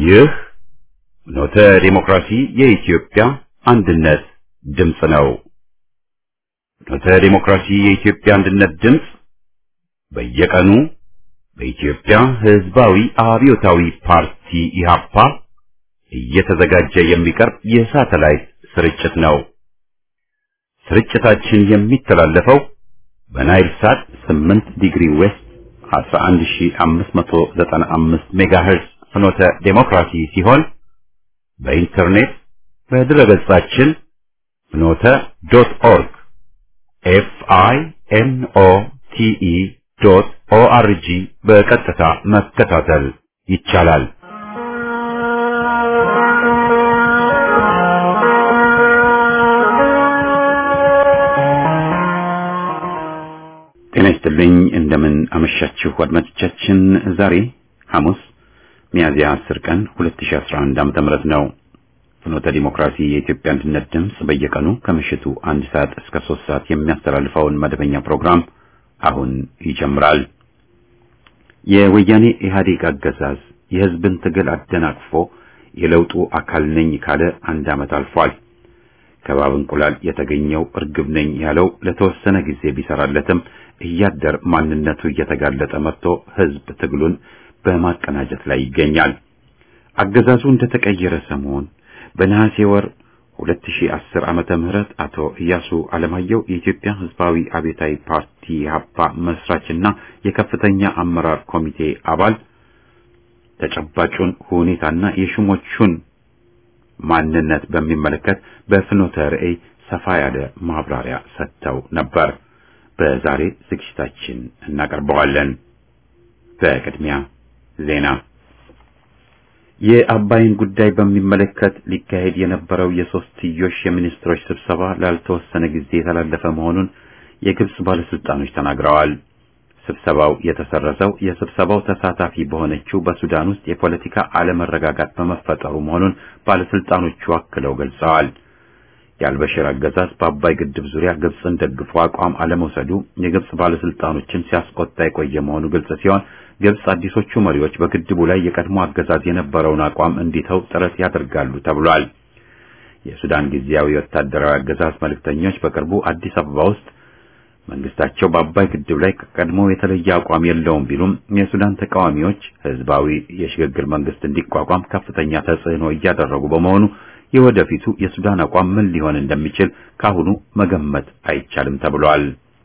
ይህ ኖተ ዲሞክራሲ የኢትዮጵያ አንድነት ድምፅ ነው። ኖተ ዲሞክራሲ የኢትዮጵያ አንድነት ድምፅ በየቀኑ በኢትዮጵያ ሕዝባዊ አብዮታዊ ፓርቲ ኢህአፓ እየተዘጋጀ የሚቀርብ የሳተላይት ስርጭት ነው። ስርጭታችን የሚተላለፈው በናይል ሳት 8 ዲግሪ ዌስት 11595 ሜጋሄርዝ ፍኖተ ዴሞክራሲ ሲሆን በኢንተርኔት በድረገጻችን ፍኖተ ዶት ኦርግ ኤፍ አይ ኤን ኦ ቲ ኢ ዶት ኦ አር ጂ በቀጥታ መከታተል ይቻላል። ጤና ይስጥልኝ። እንደምን አመሻችሁ አድማጮቻችን። ዛሬ ሐሙስ ሚያዝያ 10 ቀን 2011 ዓመተ ምህረት ነው። ፍኖተ ዲሞክራሲ የኢትዮጵያ አንድነት ድምፅ በየቀኑ ከምሽቱ አንድ ሰዓት እስከ 3 ሰዓት የሚያስተላልፈውን መደበኛ ፕሮግራም አሁን ይጀምራል። የወያኔ ኢህአዴግ አገዛዝ የህዝብን ትግል አደናቅፎ የለውጡ አካል ነኝ ካለ አንድ ዓመት አልፏል። ከባብ እንቁላል የተገኘው እርግብ ነኝ ያለው ለተወሰነ ጊዜ ቢሰራለትም እያደር ማንነቱ እየተጋለጠ መጥቶ ህዝብ ትግሉን በማቀናጀት ላይ ይገኛል። አገዛዙ እንደተቀየረ ሰሞን በነሐሴ ወር 2010 ዓመተ ምህረት አቶ ኢያሱ አለማየሁ የኢትዮጵያ ህዝባዊ አብዮታዊ ፓርቲ ኢህአፓ መስራችና የከፍተኛ አመራር ኮሚቴ አባል ተጨባጩን ሁኔታና የሹሞቹን ማንነት በሚመለከት በፍኖተ ርዕይ ሰፋ ያለ ማብራሪያ ሰጥተው ነበር። በዛሬ ዝግጅታችን እናቀርበዋለን። በቅድሚያ ዜና። የአባይን ጉዳይ በሚመለከት ሊካሄድ የነበረው የሶስትዮሽ የሚኒስትሮች ስብሰባ ላልተወሰነ ጊዜ የተላለፈ መሆኑን የግብጽ ባለስልጣኖች ተናግረዋል። ስብሰባው የተሰረዘው የስብሰባው ተሳታፊ በሆነችው በሱዳን ውስጥ የፖለቲካ አለመረጋጋት በመፈጠሩ መሆኑን ባለስልጣኖቹ አክለው ገልጸዋል። የአልበሽር አገዛዝ በአባይ ግድብ ዙሪያ ግብጽን ደግፎ አቋም አለመውሰዱ የግብጽ ባለስልጣኖችን ሲያስቆጣ የቆየ መሆኑ ግልጽ ሲሆን ግብጽ አዲሶቹ መሪዎች በግድቡ ላይ የቀድሞ አገዛዝ የነበረውን አቋም እንዲተው ጥረት ያደርጋሉ ተብሏል። የሱዳን ጊዜያዊ ወታደራዊ አገዛዝ መልእክተኞች በቅርቡ አዲስ አበባ ውስጥ መንግስታቸው በአባይ ግድብ ላይ ከቀድሞ የተለየ አቋም የለውም ቢሉም የሱዳን ተቃዋሚዎች ህዝባዊ የሽግግር መንግስት እንዲቋቋም ከፍተኛ ተጽዕኖ እያደረጉ በመሆኑ የወደፊቱ የሱዳን አቋም ምን ሊሆን እንደሚችል ካሁኑ መገመት አይቻልም ተብሏል።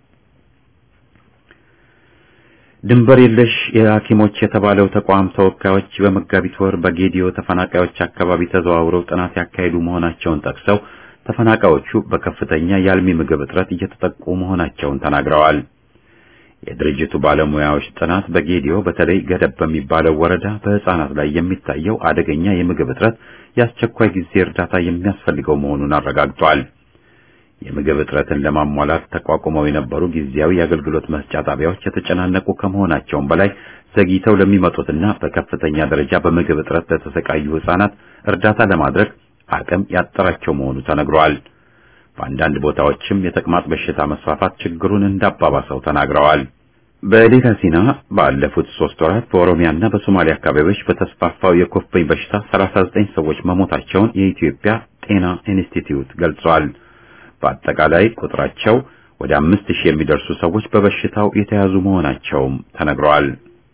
ድንበር የለሽ የሐኪሞች የተባለው ተቋም ተወካዮች በመጋቢት ወር በጌዲዮ ተፈናቃዮች አካባቢ ተዘዋውረው ጥናት ያካሄዱ መሆናቸውን ጠቅሰው ተፈናቃዮቹ በከፍተኛ የአልሚ ምግብ እጥረት እየተጠቁ መሆናቸውን ተናግረዋል። የድርጅቱ ባለሙያዎች ጥናት በጌዲዮ በተለይ ገደብ በሚባለው ወረዳ በህፃናት ላይ የሚታየው አደገኛ የምግብ እጥረት የአስቸኳይ ጊዜ እርዳታ የሚያስፈልገው መሆኑን አረጋግጧል። የምግብ እጥረትን ለማሟላት ተቋቁመው የነበሩ ጊዜያዊ የአገልግሎት መስጫ ጣቢያዎች የተጨናነቁ ከመሆናቸውም በላይ ዘግይተው ለሚመጡትና በከፍተኛ ደረጃ በምግብ እጥረት ለተሰቃዩ ህፃናት እርዳታ ለማድረግ አቅም ያጠራቸው መሆኑ ተነግሯል። በአንዳንድ ቦታዎችም የተቅማጥ በሽታ መስፋፋት ችግሩን እንዳባባሰው ተናግረዋል። በሌላ ዜና ባለፉት ሶስት ወራት በኦሮሚያና በሶማሊያ አካባቢዎች በተስፋፋው የኩፍኝ በሽታ 39 ሰዎች መሞታቸውን የኢትዮጵያ ጤና ኢንስቲትዩት ገልጿል። በአጠቃላይ ቁጥራቸው ወደ አምስት ሺህ የሚደርሱ ሰዎች በበሽታው የተያዙ መሆናቸውም ተነግረዋል።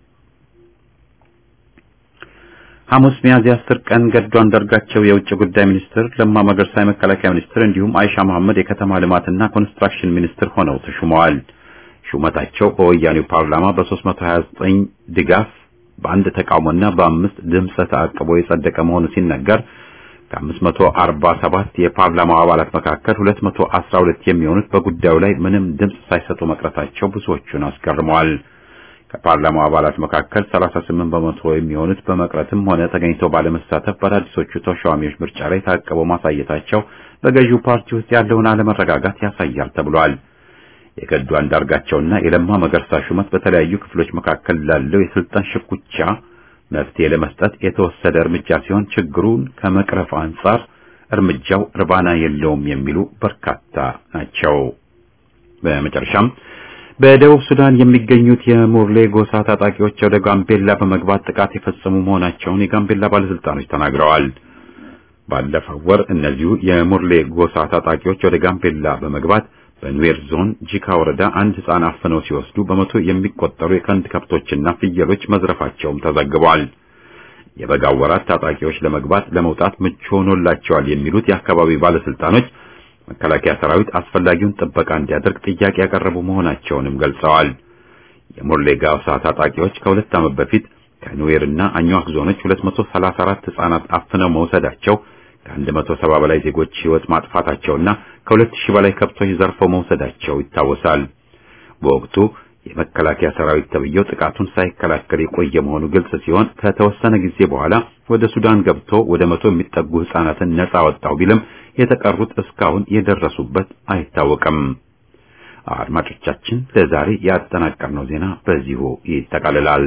ሐሙስ ሚያዝያ 10 ቀን ገዱ አንዳርጋቸው የውጭ ጉዳይ ሚኒስትር፣ ለማ መገርሳ የመከላከያ ሚኒስትር እንዲሁም አይሻ መሐመድ የከተማ ልማትና ኮንስትራክሽን ሚኒስትር ሆነው ተሹመዋል። ሹመታቸው በወያኔው ፓርላማ በ329 ድጋፍ በአንድ ተቃውሞና በአምስት ድምፀ ተአቅቦ የጸደቀ መሆኑ ሲነገር ከ547 የፓርላማው አባላት መካከል 212 የሚሆኑት በጉዳዩ ላይ ምንም ድምፅ ሳይሰጡ መቅረታቸው ብዙዎቹን አስገርመዋል። ከፓርላማው አባላት መካከል 38 በመቶ የሚሆኑት በመቅረትም ሆነ ተገኝተው ባለመሳተፍ በአዳዲሶቹ ተሿሚዎች ምርጫ ላይ ታቅበው ማሳየታቸው በገዢው ፓርቲ ውስጥ ያለውን አለመረጋጋት ያሳያል ተብሏል። የገዱ አንዳርጋቸውና የለማ መገርሳ ሹመት በተለያዩ ክፍሎች መካከል ላለው የስልጣን ሽኩቻ መፍትሄ ለመስጠት የተወሰደ እርምጃ ሲሆን ችግሩን ከመቅረፍ አንጻር እርምጃው እርባና የለውም የሚሉ በርካታ ናቸው። በመጨረሻም በደቡብ ሱዳን የሚገኙት የሙርሌ ጎሳ ታጣቂዎች ወደ ጋምቤላ በመግባት ጥቃት የፈጸሙ መሆናቸውን የጋምቤላ ባለስልጣኖች ተናግረዋል። ባለፈው ወር እነዚሁ የሙርሌ ጎሳ ታጣቂዎች ወደ ጋምቤላ በመግባት በኑዌር ዞን ጂካ ወረዳ አንድ ሕፃን አፍነው ሲወስዱ በመቶ የሚቆጠሩ የቀንድ ከብቶችና ፍየሎች መዝረፋቸውም ተዘግቧል። የበጋው ወራት ታጣቂዎች ለመግባት ለመውጣት ምቹ ሆኖላቸዋል የሚሉት የአካባቢው ባለስልጣኖች መከላከያ ሰራዊት አስፈላጊውን ጥበቃ እንዲያደርግ ጥያቄ ያቀረቡ መሆናቸውንም ገልጸዋል። የሙርሌ ጎሳ ታጣቂዎች ከሁለት ዓመት በፊት ከኑዌርና አኝዋክ ዞኖች 234 ሕፃናት አፍነው መውሰዳቸው ከ170 በላይ ዜጎች ሕይወት ማጥፋታቸውና ከ2000 በላይ ከብቶች ዘርፈው መውሰዳቸው ይታወሳል። በወቅቱ የመከላከያ ሰራዊት ተብየው ጥቃቱን ሳይከላከል የቆየ መሆኑ ግልጽ ሲሆን ከተወሰነ ጊዜ በኋላ ወደ ሱዳን ገብቶ ወደ መቶ የሚጠጉ ሕፃናትን ነጻ ወጣው ቢልም የተቀሩት እስካሁን የደረሱበት አይታወቅም። አድማጮቻችን፣ ለዛሬ ያጠናቀርነው ዜና በዚሁ ይጠቃልላል።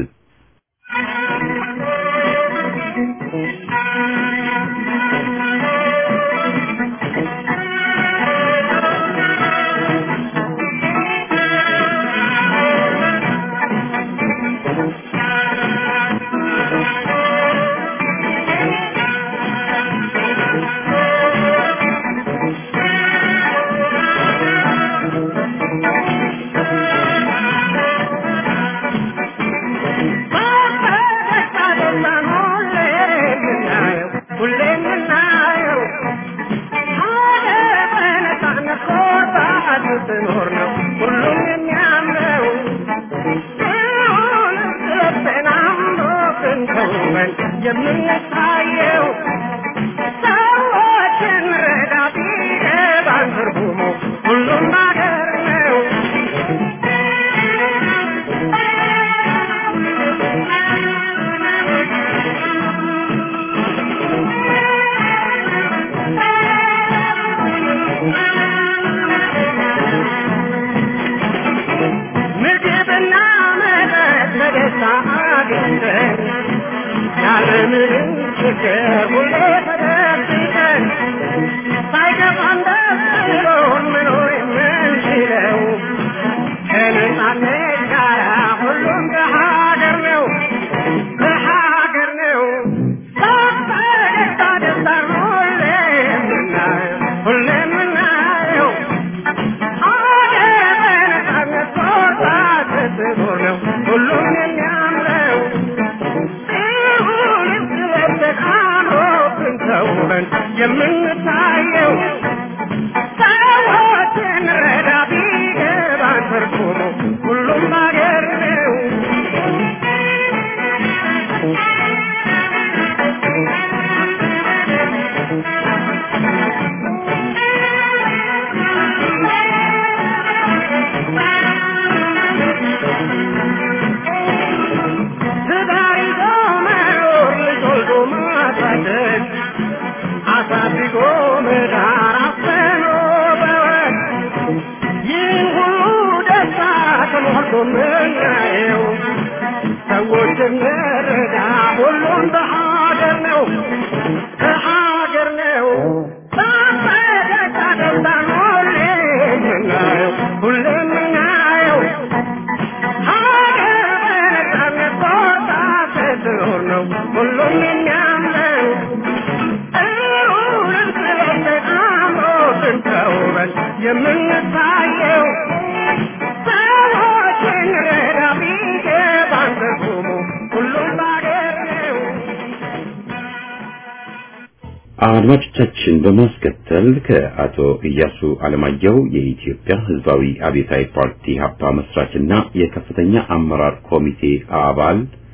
አድማጮቻችን በማስከተል ከአቶ ኢያሱ አለማየሁ የኢትዮጵያ ሕዝባዊ አብዮታዊ ፓርቲ ሀፓ መስራችና የከፍተኛ አመራር ኮሚቴ አባል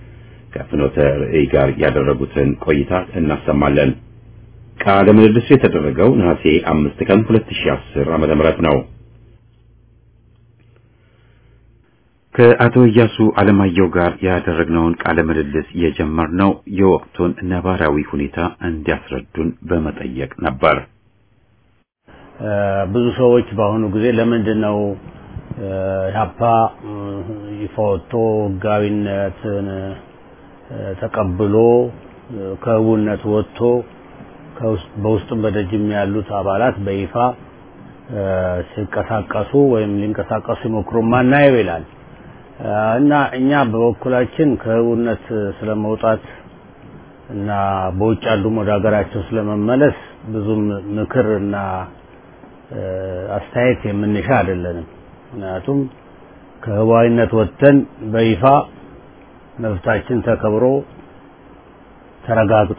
ከፍኖተ ርዕይ ጋር ያደረጉትን ቆይታ እናሰማለን። ቃለ ምልልሱ የተደረገው ነሐሴ አምስት ቀን 2010 ዓመተ ምህረት ነው። ከአቶ ኢያሱ አለማየሁ ጋር ያደረግነውን ቃለ ምልልስ የጀመርነው የወቅቱን ነባራዊ ሁኔታ እንዲያስረዱን በመጠየቅ ነበር። ብዙ ሰዎች በአሁኑ ጊዜ ለምንድን ነው ኢህአፓ ይፋ ወጥቶ ህጋዊነትን ተቀብሎ ከህቡነት ወጥቶ በውስጥም በደጅም ያሉት አባላት በይፋ ሲንቀሳቀሱ ወይም ሊንቀሳቀሱ ይሞክሩ ማናየው ይላል እና እኛ በበኩላችን ከህቡነት ስለመውጣት እና በውጭ ያሉም ወደ ሀገራቸው ስለመመለስ ብዙም ምክር እና አስተያየት የምንሻ አይደለንም። ምክንያቱም ከህዋዊነት ወጥተን በይፋ መብታችን ተከብሮ ተረጋግጦ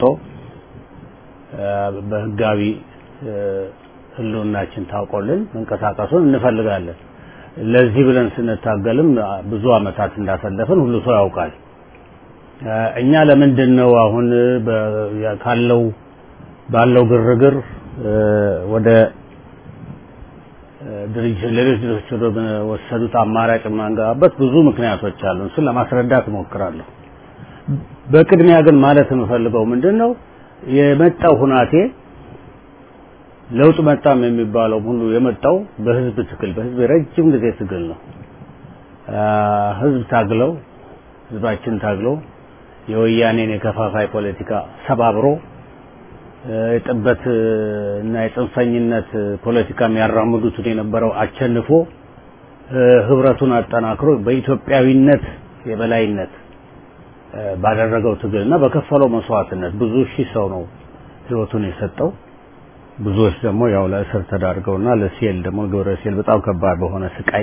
በህጋዊ ህልውናችን ታውቆልን መንቀሳቀሱን እንፈልጋለን። ለዚህ ብለን ስንታገልም ብዙ አመታት እንዳሳለፍን ሁሉ ሰው ያውቃል። እኛ ለምንድን ነው አሁን ካለው ባለው ግርግር ወደ ድርጅት ሌሎች ድርጅቶች ወደ ወሰዱት አማራጭ የማንገባበት ብዙ ምክንያቶች አሉ። እሱን ለማስረዳት እሞክራለሁ። በቅድሚያ ግን ማለት የምፈልገው ምንድን ነው የመጣው ሁናቴ ለውጥ መጣም የሚባለው ሁሉ የመጣው በህዝብ ትግል በህዝብ የረጅም ጊዜ ትግል ነው። ህዝብ ታግለው ህዝባችን ታግለው የወያኔን የከፋፋይ ፖለቲካ ሰባብሮ የጥበት እና የጽንፈኝነት ፖለቲካ የሚያራምዱትን የነበረው አቸንፎ ህብረቱን አጠናክሮ በኢትዮጵያዊነት የበላይነት ባደረገው ትግል እና በከፈለው መስዋዕትነት ብዙ ሺህ ሰው ነው ህይወቱን የሰጠው። ብዙዎች ደግሞ ያው ለእስር ተዳርገውና ለሴል ደግሞ ግብረ ሴል በጣም ከባድ በሆነ ስቃይ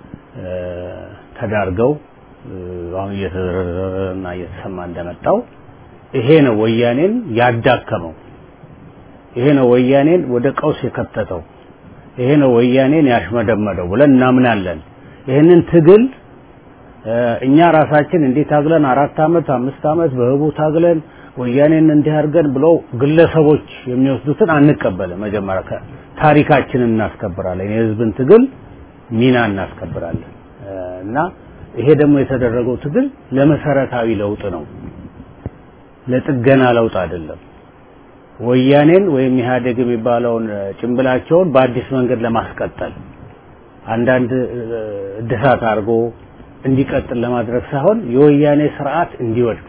ተዳርገው አሁን እየተዘረዘረና እየተሰማ እንደመጣው ይሄ ነው ወያኔን ያዳከመው። ይሄ ነው ወያኔን ወደ ቀውስ የከተተው። ይሄ ነው ወያኔን ያሽመደመደው ብለን እናምናለን። ይህንን ትግል እኛ ራሳችን እንዴት ታግለን አራት አመት አምስት አመት በህቡ ታግለን ወያኔን እንዲህ አድርገን ብለው ግለሰቦች የሚወስዱትን አንቀበልም። መጀመሪያ ታሪካችንን እናስከብራለን፣ የህዝብን ትግል ሚና እናስከብራለን እና ይሄ ደግሞ የተደረገው ትግል ለመሰረታዊ ለውጥ ነው፣ ለጥገና ለውጥ አይደለም። ወያኔን ወይም ኢህአዴግ የሚባለውን ጭንብላቸውን በአዲስ መንገድ ለማስቀጠል አንዳንድ እድሳት አድርጎ እንዲቀጥል ለማድረግ ሳይሆን የወያኔ ስርዓት እንዲወድቅ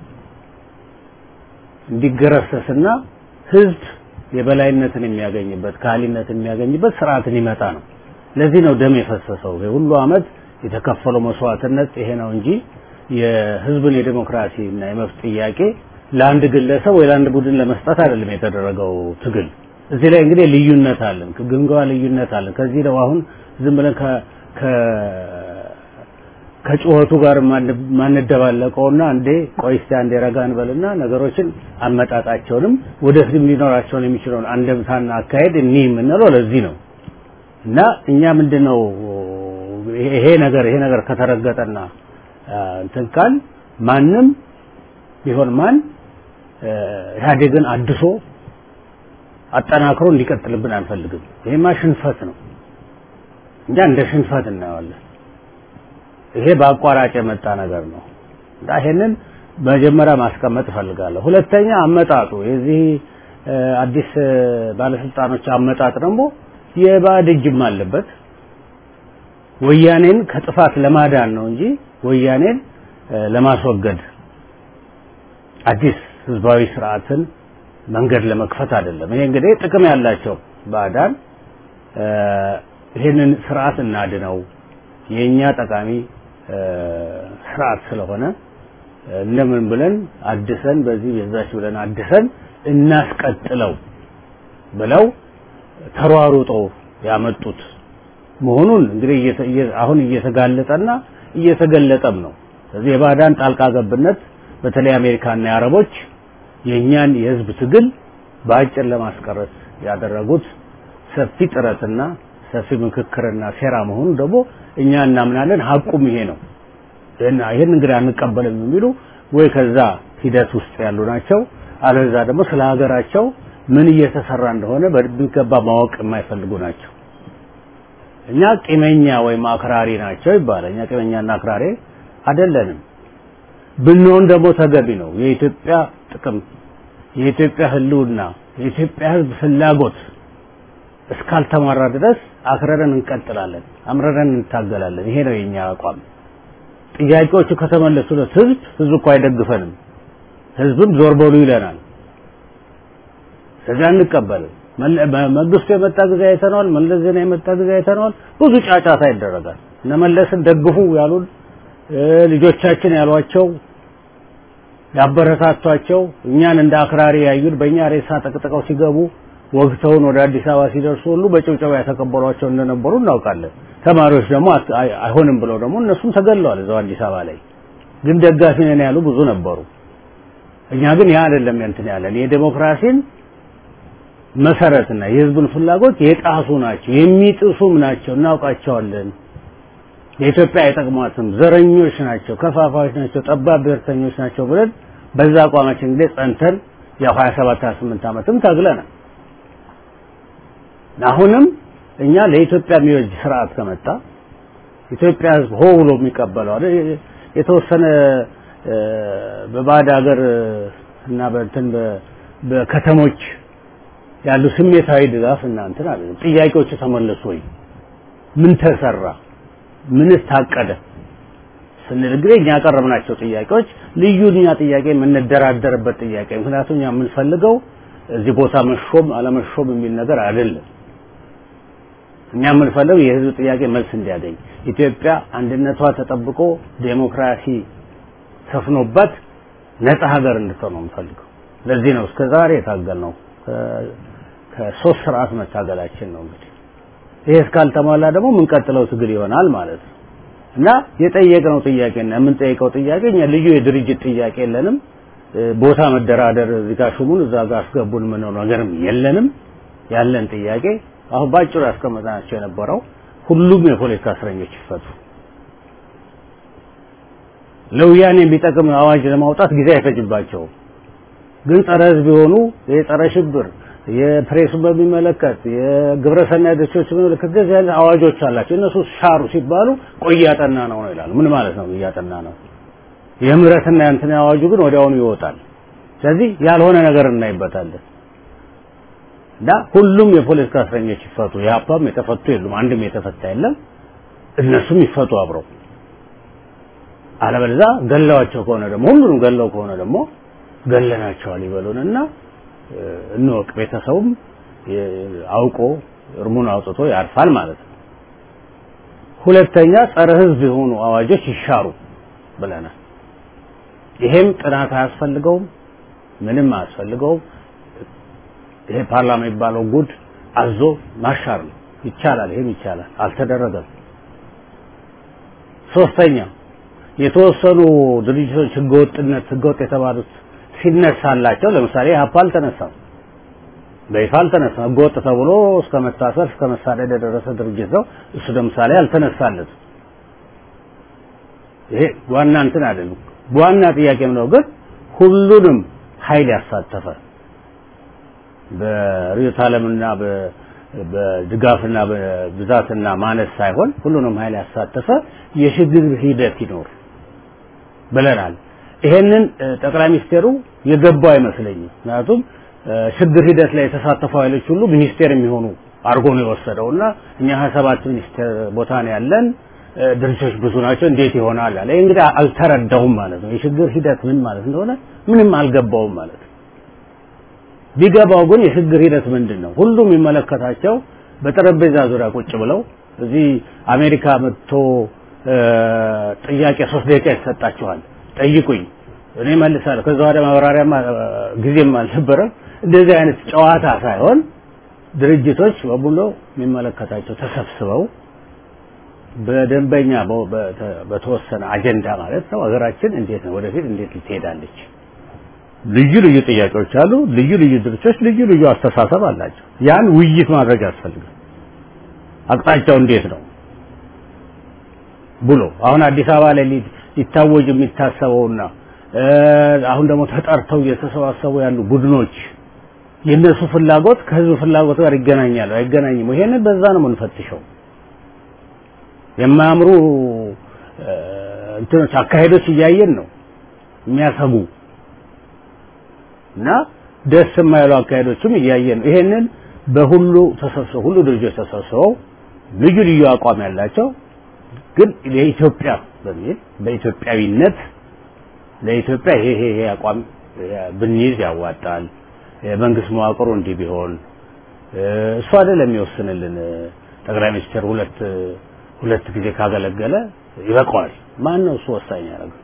እንዲገረሰስና ህዝብ የበላይነትን የሚያገኝበት ካህሊነትን የሚያገኝበት ስርዓትን ይመጣ ነው። ለዚህ ነው ደም የፈሰሰው። ሁሉ አመት የተከፈለው መስዋዕትነት ይሄ ነው እንጂ የህዝብን የዲሞክራሲ እና የመብት ጥያቄ ለአንድ ግለሰብ ወይ ለአንድ ቡድን ለመስጠት አይደለም የተደረገው ትግል። እዚህ ላይ እንግዲህ ልዩነት አለን፣ ግምገማ ልዩነት አለን። ከዚህ ነው አሁን ዝም ብለን ከ ከጩኸቱ ጋር ማንደባለቀውና እንዴ ቆይ እስቲ አንዴ ረጋ እንበልና ነገሮችን አመጣጣቸውንም ወደፊትም ሊኖራቸውን የሚችለውን አንደምታና አካሄድ እኒ የምንለው ለዚህ ነው እና እኛ ምንድነው ይሄ ነገር ይሄ ነገር ከተረገጠና እንትን ካል ማንም ቢሆን ማን ኢህአዴግን አድሶ አጠናክሮ እንዲቀጥልብን አንፈልግም። ይሄማ ሽንፈት ነው። እንጃ እንደ ሽንፈት እናየዋለን። ይሄ በአቋራጭ የመጣ ነገር ነው እና ይሄንን መጀመሪያ ማስቀመጥ እፈልጋለሁ። ሁለተኛ አመጣጡ የዚህ አዲስ ባለስልጣኖች አመጣጥ ደግሞ የባዕድ እጅም አለበት። ወያኔን ከጥፋት ለማዳን ነው እንጂ ወያኔን ለማስወገድ አዲስ ህዝባዊ ስርዓትን መንገድ ለመክፈት አይደለም። ይሄ እንግዲህ ጥቅም ያላቸው ባዕዳን ይህንን ስርዓት እናድነው የኛ ጠቃሚ ስርዓት ስለሆነ እንደምን ብለን አድሰን በዚህ በዛች ብለን አድሰን እናስቀጥለው ብለው ተሯሩጠው ያመጡት መሆኑን እንግዲህ አሁን እየተጋለጠና እየተገለጠም ነው። ስለዚህ የባዕዳን ጣልቃ ገብነት በተለይ አሜሪካና የአረቦች የእኛን የህዝብ ትግል በአጭር ለማስቀረት ያደረጉት ሰፊ ጥረትና ሰፊ ምክክርና ሴራ መሆኑ ደግሞ እኛ እናምናለን። ሀቁም ይሄ ነው። ይህን እንግዲህ አንቀበልም የሚሉ ወይ ከዛ ሂደት ውስጥ ያሉ ናቸው፣ አለዛ ደግሞ ስለ ሀገራቸው ምን እየተሰራ እንደሆነ በሚገባ ማወቅ የማይፈልጉ ናቸው። እኛ ቂመኛ ወይም አክራሪ ናቸው ይባላል። እኛ ቂመኛና አክራሪ አይደለንም። ብንሆን ደግሞ ተገቢ ነው። የኢትዮጵያ ጥቅም፣ የኢትዮጵያ ህልውና፣ የኢትዮጵያ ህዝብ ፍላጎት እስካልተማራ ድረስ አክረረን እንቀጥላለን፣ አምረረን እንታገላለን። ይሄ ነው የኛ አቋም። ጥያቄዎቹ ከተመለሱለት ህዝብ ህዝብ እኮ አይደግፈንም፣ ህዝብም ዞር በሉ ይለናል። ስለዚህ አንቀበልም። መንግስቱ የመጣ ጊዜ አይተነዋል። መለስ ዜና የመጣ ጊዜ አይተነዋል። ብዙ ጫጫታ ይደረጋል። እነ መለስን ደግፉ ያሉን ልጆቻችን ያሏቸው ያበረታቷቸው እኛን እንደ አክራሪ ያዩን በእኛ ሬሳ ጠቅጥቀው ሲገቡ ወግተውን ወደ አዲስ አበባ ሲደርሱ ሁሉ በጭብጨባ ያተቀበሏቸው እንደነበሩ እናውቃለን። ተማሪዎች ደግሞ አይሆንም ብለው ደግሞ እነሱም ተገለዋል እዛው አዲስ አበባ ላይ። ግን ደጋፊ ነን ያሉ ብዙ ነበሩ። እኛ ግን ያ አይደለም እንትን ያለን የዴሞክራሲን መሰረትና የህዝብን ፍላጎት የጣሱ ናቸው፣ የሚጥሱም ናቸው፣ እናውቃቸዋለን። የኢትዮጵያ አይጠቅሟትም፣ ዘረኞች ናቸው፣ ከፋፋዮች ናቸው፣ ጠባብ ብሔርተኞች ናቸው ብለን በዛ አቋማችን እንግዲህ ጸንተን ያው 27 28 ዓመትም ታግለናል። አሁንም እኛ ለኢትዮጵያ የሚወጅ ስርዓት ከመጣ ኢትዮጵያ ህዝብ ሆ ብሎ የሚቀበለው የተወሰነ በባዕድ ሀገር እና በእንትን በከተሞች ያሉ ስሜታዊ ድጋፍ እና እንትን አለ። ጥያቄዎቹ ተመለሱ ወይ? ምን ተሰራ? ምንስ ታቀደ? ስንል እንግዲህ እኛ ያቀረብናቸው ጥያቄዎች ልዩ እኛ ጥያቄ የምንደራደርበት ጥያቄ ምክንያቱም እኛ የምንፈልገው እዚህ ቦታ መሾም አለመሾም የሚል ነገር አይደለም። እኛ የምንፈልገው የህዝብ ጥያቄ መልስ እንዲያገኝ ኢትዮጵያ አንድነቷ ተጠብቆ ዴሞክራሲ ሰፍኖበት ነፃ ሀገር እንድትሆን ነው የምንፈልገው። ለዚህ ነው እስከ ዛሬ የታገልነው። ከሶስት ስርዓት መታገላችን ነው እንግዲህ ይሄ እስካልተሟላ ደግሞ የምንቀጥለው ትግል ይሆናል ማለት ነው እና የጠየቅነው ጥያቄና የምንጠይቀው ጥያቄ እኛ ልዩ የድርጅት ጥያቄ የለንም። ቦታ መደራደር እዚህ ጋር ሹሙን እዛ ጋር አስገቡን ምነው ነገርም የለንም። ያለን ጥያቄ አሁን ባጭሩ ያስቀመጥናቸው የነበረው ሁሉም የፖለቲካ እስረኞች ይፈቱ። ለወያኔ የሚጠቅም አዋጅ ለማውጣት ጊዜ አይፈጅባቸውም። ግን ጸረ ህዝብ የሆኑ የጸረ ሽብር የፕሬሱን በሚመለከት የግብረ ሰናይ ድርጅቶች በሚመለከት እንደዚህ አይነት አዋጆች አላቸው። እነሱ ሻሩ ሲባሉ ቆይ እያጠና ነው ነው ይላሉ። ምን ማለት ነው እያጠና ነው? የምህረትና የእንትን አዋጁ ግን ወዲያውኑ ይወጣል። ስለዚህ ያልሆነ ነገር እናይበታለን እና ሁሉም የፖለቲካ እስረኞች ይፈቱ። የሀፓም የተፈቱ የሉም፣ አንድም የተፈታ የለም። እነሱም ይፈቱ አብረው። አለበለዚያ ገለዋቸው ከሆነ ደግሞ ሁሉንም ገለው ከሆነ ደግሞ ገለናቸዋል ይበሉንና እንወቅ። ቤተሰቡም አውቆ እርሙን አውጥቶ ያርፋል ማለት ነው። ሁለተኛ ጸረ ህዝብ የሆኑ አዋጆች ይሻሩ ብለናል። ይሄም ጥናት አያስፈልገውም፣ ምንም አያስፈልገውም። ይሄ ፓርላማ የሚባለው ጉድ አዞ ማሻር ነው። ይቻላል፣ ይሄም ይቻላል። አልተደረገም። ሶስተኛ የተወሰኑ ድርጅቶች ህገወጥነት ህገወጥ የተባሉት ሲነሳላቸው ለምሳሌ ሀፓ አልተነሳም፣ በይፋ አልተነሳም። ህገወጥ ተብሎ እስከ መታሰር እስከ መሳደድ የደረሰ ድርጅት ነው። እሱ ለምሳሌ አልተነሳለትም። ይሄ ዋና እንትን አይደለም። ዋና ጥያቄም ነው ግን ሁሉንም ኃይል ያሳተፈ በርዕዮተ ዓለምና በድጋፍና በብዛትና ማነስ ሳይሆን ሁሉንም ኃይል ያሳተፈ የሽግግር ሂደት ይኖር ብለናል። ይሄንን ጠቅላይ ሚኒስቴሩ የገባው አይመስለኝም። ምክንያቱም ሽግግር ሂደት ላይ የተሳተፉ ኃይሎች ሁሉ ሚኒስቴር የሚሆኑ አድርጎ ነው የወሰደው እና እኛ ሀያ ሰባት ሚኒስቴር ቦታ ነው ያለን ድርጅቶች ብዙ ናቸው፣ እንዴት ይሆናል አለ። እንግዲህ አልተረዳውም ማለት ነው። የሽግግር ሂደት ምን ማለት እንደሆነ ምንም አልገባውም ማለት ነው። ቢገባው ግን የሽግግር ሂደት ምንድን ነው? ሁሉም የሚመለከታቸው በጠረጴዛ ዙሪያ ቁጭ ብለው እዚህ አሜሪካ መጥቶ ጥያቄ ሶስት ደቂቃ ይሰጣችኋል፣ ጠይቁኝ፣ እኔ መልሳለሁ። ከዛ ወዲያ ማብራሪያማ ጊዜም አልነበረም። እንደዚህ አይነት ጨዋታ ሳይሆን ድርጅቶች በሙሉ የሚመለከታቸው ተሰብስበው በደንበኛ በተወሰነ አጀንዳ ማለት ነው ሀገራችን እንዴት ነው ወደፊት እንዴት ልትሄዳለች ልዩ ልዩ ጥያቄዎች አሉ ልዩ ልዩ ድርጅቶች ልዩ ልዩ አስተሳሰብ አላቸው ያን ውይይት ማድረግ ያስፈልጋል አቅጣጫው እንዴት ነው ብሎ አሁን አዲስ አበባ ላይ ሊታወጅ የሚታሰበውና አሁን ደግሞ ተጠርተው እየተሰባሰቡ ያሉ ቡድኖች የእነሱ ፍላጎት ከህዝብ ፍላጎት ጋር ይገናኛሉ አይገናኝም ይሄንን በዛ ነው የምንፈትሸው የማያምሩ እንትኖች አካሄዶች እያየን ነው የሚያሰጉ እና ደስ የማይሉ አካሄዶችም እያየን ነው ይሄንን በሁሉ ተሰብስበው ሁሉ ድርጅቶች ተሰብስበው ልዩ ልዩ አቋም ያላቸው ግን የኢትዮጵያ በሚል በኢትዮጵያዊነት ለኢትዮጵያ ይሄ ይሄ አቋም ብንይዝ ያዋጣል የመንግስት መዋቅሩ እንዲህ ቢሆን እሱ አይደለም የሚወስንልን። ጠቅላይ ሚኒስትር ሁለት ሁለት ጊዜ ካገለገለ ይበቃዋል። ማን ነው እሱ ወሳኝ ያደረገው?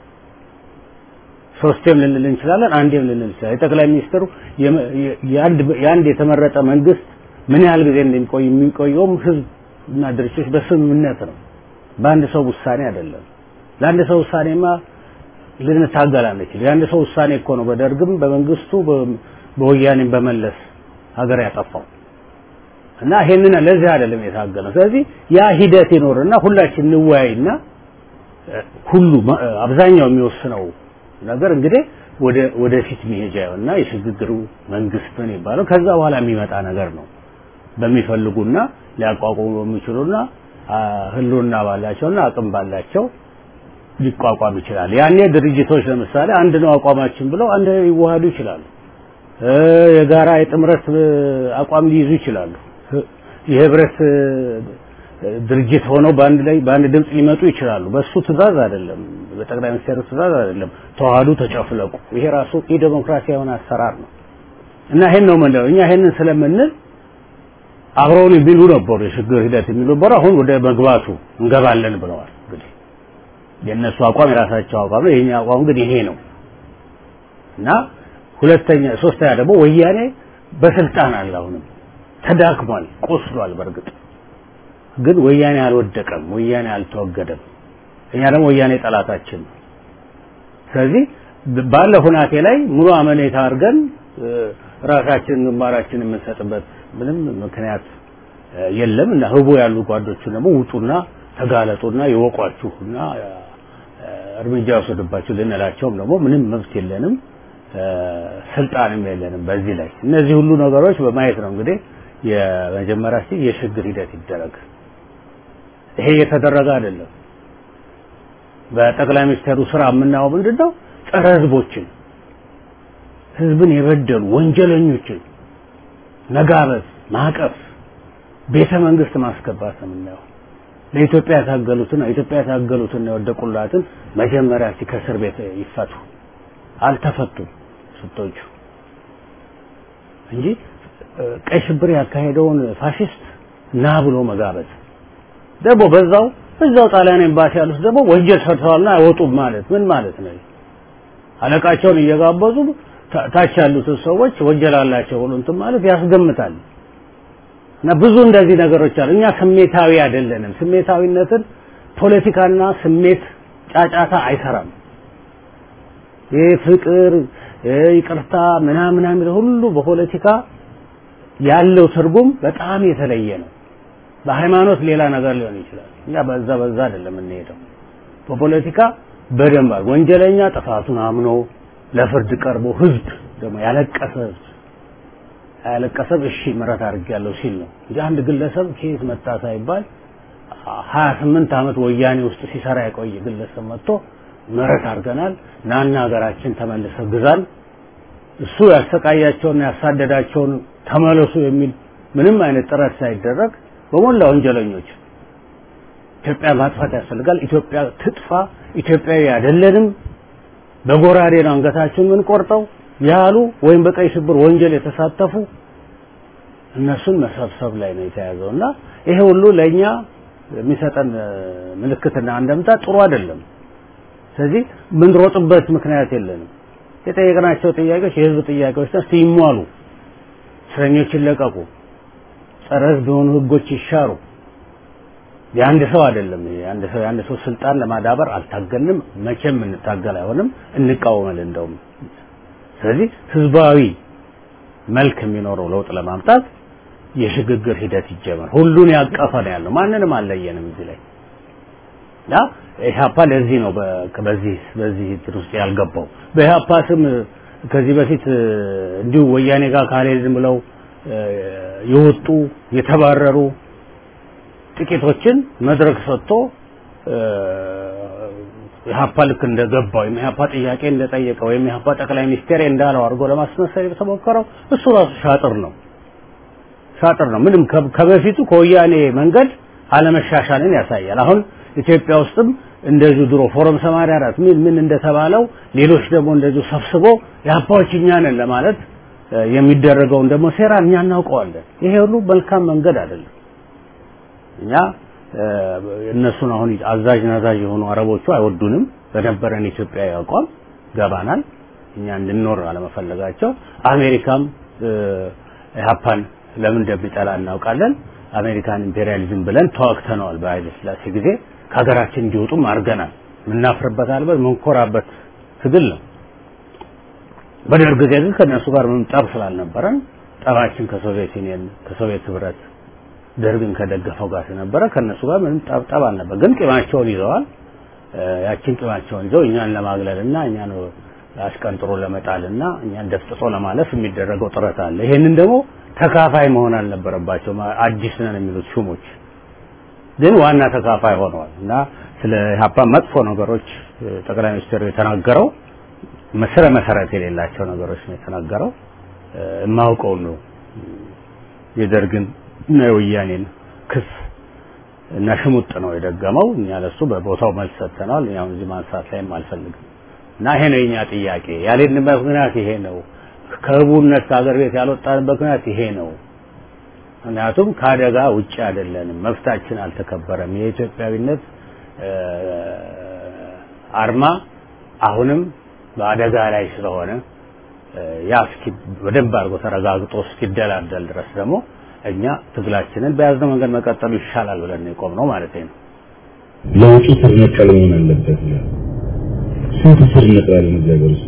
ሶስቴም ልንል እንችላለን፣ አንዴም ልንል እንችላለን። የጠቅላይ ሚኒስትሩ የአንድ የተመረጠ መንግስት ምን ያህል ጊዜ እንደሚቆይ የሚቆየውም ህዝብ እና ድርጅቶች በስምምነት ነው፣ በአንድ ሰው ውሳኔ አይደለም። ለአንድ ሰው ውሳኔማ ልንታገል አንችል። የአንድ ሰው ውሳኔ እኮ ነው በደርግም በመንግስቱ በወያኔም በመለስ ሀገር ያጠፋው እና ይሄንን ለዚህ አይደለም የታገለው። ስለዚህ ያ ሂደት ይኖርና ሁላችን እንወያይና ሁሉ አብዛኛው የሚወስነው ነገር እንግዲህ ወደ ወደፊት መሄጃ እና የሽግግሩ መንግስት ምን ይባለው ከዛ በኋላ የሚመጣ ነገር ነው። በሚፈልጉና ሊያቋቁሙ በሚችሉና ህልውና ባላቸውና አቅም ባላቸው ሊቋቋም ይችላል። ያኔ ድርጅቶች ለምሳሌ አንድ ነው አቋማችን ብለው አንድ ላይ ሊዋሃዱ ይችላሉ። የጋራ የጥምረት አቋም ሊይዙ ይችላሉ። የህብረት ድርጅት ሆነው በአንድ ላይ በአንድ ድምፅ ሊመጡ ይችላሉ። በሱ ትእዛዝ አይደለም፣ በጠቅላይ ሚኒስትሩ ትእዛዝ አይደለም። ተዋህዱ፣ ተጨፍለቁ። ይሄ ራሱ የዲሞክራሲያዊ የሆነ አሰራር ነው እና ይሄን ነው የምንለው እኛ ይሄንን ስለምንል አብረውን የሚሉ ነበሩ፣ የሽግግር ሂደት የሚሉ ነበሩ። አሁን ወደ መግባቱ እንገባለን ብለዋል። እንግዲህ የእነሱ አቋም የራሳቸው አቋም ነው፣ የኛ አቋም ግን ይሄ ነው እና ሁለተኛ ሶስተኛ ደግሞ ወያኔ በስልጣን አለ አሁንም ተዳክሟል፣ ቆስሏል። በእርግጥ ግን ወያኔ አልወደቀም፣ ወያኔ አልተወገደም። እኛ ደግሞ ወያኔ ጠላታችን ነው። ስለዚህ ባለ ሁናቴ ላይ ሙሉ አመኔታ አድርገን ራሳችንን ግንባራችን የምንሰጥበት ምንም ምክንያት የለም እና ህቡ ያሉ ጓዶችን ደግሞ ውጡና ተጋለጡና ይወቋችሁና እርምጃ ወሰዱባችሁ ልንላቸውም ደግሞ ምንም መብት የለንም፣ ስልጣንም የለንም በዚህ ላይ እነዚህ ሁሉ ነገሮች በማየት ነው እንግዲህ የመጀመሪያ እስቲ የሽግግር ሂደት ይደረግ። ይሄ የተደረገ አይደለም። በጠቅላይ ሚኒስትሩ ስራ የምናየው ምንድነው? ጸረ ህዝቦችን፣ ህዝብን የበደሉ ወንጀለኞችን መጋበዝ፣ ማቀፍ፣ ቤተ መንግስት ማስገባት ነው የምናየው። ለኢትዮጵያ የታገሉትን ኢትዮጵያ የታገሉትን የወደቁላትን መጀመሪያ እስቲ ከእስር ቤት ይፈቱ። አልተፈቱም ስቶቹ እንጂ ቀይ ሽብር ያካሄደውን ፋሽስት ና ብሎ መጋበዝ ደግሞ በዛው እዛው ጣሊያን ኤምባሲ ያሉት ደግሞ ወንጀል ሰርተዋልና አይወጡም ማለት ምን ማለት ነው? አለቃቸውን እየጋበዙ ታች ያሉትን ሰዎች ወንጀል አላቸው ብሎ እንትን ማለት ያስገምታል። እና ብዙ እንደዚህ ነገሮች አሉ። እኛ ስሜታዊ አይደለንም። ስሜታዊነትን ፖለቲካና ስሜት ጫጫታ አይሰራም። ይህ ፍቅር፣ ይቅርታ ምናምን ምናምን ሁሉ በፖለቲካ ያለው ትርጉም በጣም የተለየ ነው። በሃይማኖት ሌላ ነገር ሊሆን ይችላል። እኛ በዛ በዛ አይደለም የምንሄደው። በፖለቲካ በደንብ ወንጀለኛ ጥፋቱን አምኖ ለፍርድ ቀርቦ ህዝብ ደግሞ ያለቀሰ ህዝብ ያለቀሰብ እሺ ምሕረት አድርጌያለሁ ሲል ነው እንጂ አንድ ግለሰብ ከየት መጣ ሳይባል ሀያ ስምንት ዓመት ወያኔ ውስጥ ሲሰራ የቆየ ግለሰብ መጥቶ ምሕረት አድርገናል ናና ሀገራችን ተመልሰ ግዛን እሱ ያሰቃያቸውና ያሳደዳቸውን ተመለሱ የሚል ምንም አይነት ጥረት ሳይደረግ በሞላ ወንጀለኞች ኢትዮጵያ ማጥፋት ያስፈልጋል። ኢትዮጵያ ትጥፋ፣ ኢትዮጵያዊ አይደለንም፣ በጎራዴ ነው አንገታችን የምንቆርጠው ያሉ ወይም በቀይ ሽብር ወንጀል የተሳተፉ እነሱን መሰብሰብ ላይ ነው የተያዘው እና ይሄ ሁሉ ለእኛ የሚሰጠን ምልክትና አንደምታ ጥሩ አይደለም። ስለዚህ ምንሮጥበት ምክንያት የለንም። የጠየቅናቸው ጥያቄዎች የህዝብ ጥያቄዎች ናቸው። ይሟሉ፣ እስረኞች ይለቀቁ፣ ጸረ ህዝብ የሆኑ ህጎች ይሻሩ። የአንድ ሰው አይደለም። የአንድ ሰው የአንድ ሰው ስልጣን ለማዳበር አልታገልንም፣ መቼም እንታገል አይሆንም፣ እንቃወማለን እንደውም። ስለዚህ ህዝባዊ መልክ የሚኖረው ለውጥ ለማምጣት የሽግግር ሂደት ይጀመር። ሁሉን ያቀፈ ነው ያለው፣ ማንንም አልለየንም እዚህ ላይ እና ኢህአፓ ለዚህ ነው በዚህ በዚህ እንትን ውስጥ ያልገባው። በኢህአፓ ስም ከዚህ በፊት እንዲሁ ወያኔ ጋር ካልሄድን ብለው የወጡ የተባረሩ ጥቂቶችን መድረክ ሰጥቶ ኢህአፓ ልክ እንደገባ ወይም ኢህአፓ ጥያቄ እንደጠየቀ ወይም ኢህአፓ ጠቅላይ ሚኒስቴር እንዳለው አድርጎ ለማስመሰል የተሞከረው እሱ ራሱ ሻጥር ነው ሻጥር ነው። ምንም ከበፊቱ ከወያኔ መንገድ አለመሻሻልን ያሳያል። አሁን ኢትዮጵያ ውስጥም እንደዚሁ ድሮ ፎረም 84 ምን ምን እንደተባለው ሌሎች ደግሞ እንደዚሁ ሰብስቦ ኢህአፓዎች እኛ ነን ለማለት የሚደረገውን ደግሞ ሴራ እኛ እናውቀዋለን። ይሄ ሁሉ መልካም መንገድ አይደለም። እኛ እነሱን አሁን አዛዥ ናዛዥ የሆኑ አረቦቹ አይወዱንም። በነበረን ኢትዮጵያዊ አቋም ገባናል። እኛ እንድንኖር አለመፈለጋቸው አሜሪካም ኢህአፓን ለምን እንደሚጠላ እናውቃለን። አሜሪካን ኢምፔሪያሊዝም ብለን ተዋግተነዋል። በኃይለ ሥላሴ ጊዜ ከሀገራችን እንዲወጡም አድርገናል። የምናፍርበት አልበት የምንኮራበት ትግል ነው። በደርግ ጊዜ ግን ከእነሱ ጋር ምንም ጠብ ስላልነበረን ጠባችን ከሶቪየት ዩኒየን ከሶቪየት ህብረት ደርግን ከደገፈው ጋር ስለነበረ ከእነሱ ጋር ምንም ጠብ ጠብ አልነበር። ግን ቂማቸውን ይዘዋል። ያችን ቂማቸውን ይዘው እኛን ለማግለልና እኛን አሽቀንጥሮ ለመጣልና እኛን ደፍጥጦ ለማለፍ የሚደረገው ጥረት አለ። ይሄንን ደግሞ ተካፋይ መሆን አልነበረባቸው አዲስ ነን የሚሉት ሹሞች ግን ዋና ተካፋይ ሆነዋል እና ስለ ኢህአፓ መጥፎ ነገሮች ጠቅላይ ሚኒስትሩ የተናገረው መስረ መሰረት የሌላቸው ነገሮች ነው የተናገረው። የማውቀው ነው የደርግን እና የወያኔን ክስ እና ሽሙጥ ነው የደገመው። እኛ ለሱ በቦታው መልስ ሰጥተናል። ያው እዚህ ማንሳት ላይም አልፈልግም እና ይሄ ነው የኛ ጥያቄ። ያልሄድንበት ምክንያት ይሄ ነው። ከህቡነት ከሀገር ቤት ያልወጣንበት ምክንያት ይሄ ነው። ምክንያቱም ከአደጋ ውጭ አይደለንም። መብታችን አልተከበረም። የኢትዮጵያዊነት አርማ አሁንም በአደጋ ላይ ስለሆነ ያ እስኪ በደንብ አድርጎ ተረጋግጦ እስኪደላደል ድረስ ደግሞ እኛ ትግላችንን በያዝነው መንገድ መቀጠሉ ይሻላል ብለን ነው የቆምነው ማለት ነው። ለውጡ ስር ነቀል መሆን አለበት ነው። ስንት ስር ነቀል ነው እዚህ ሀገር ውስጥ?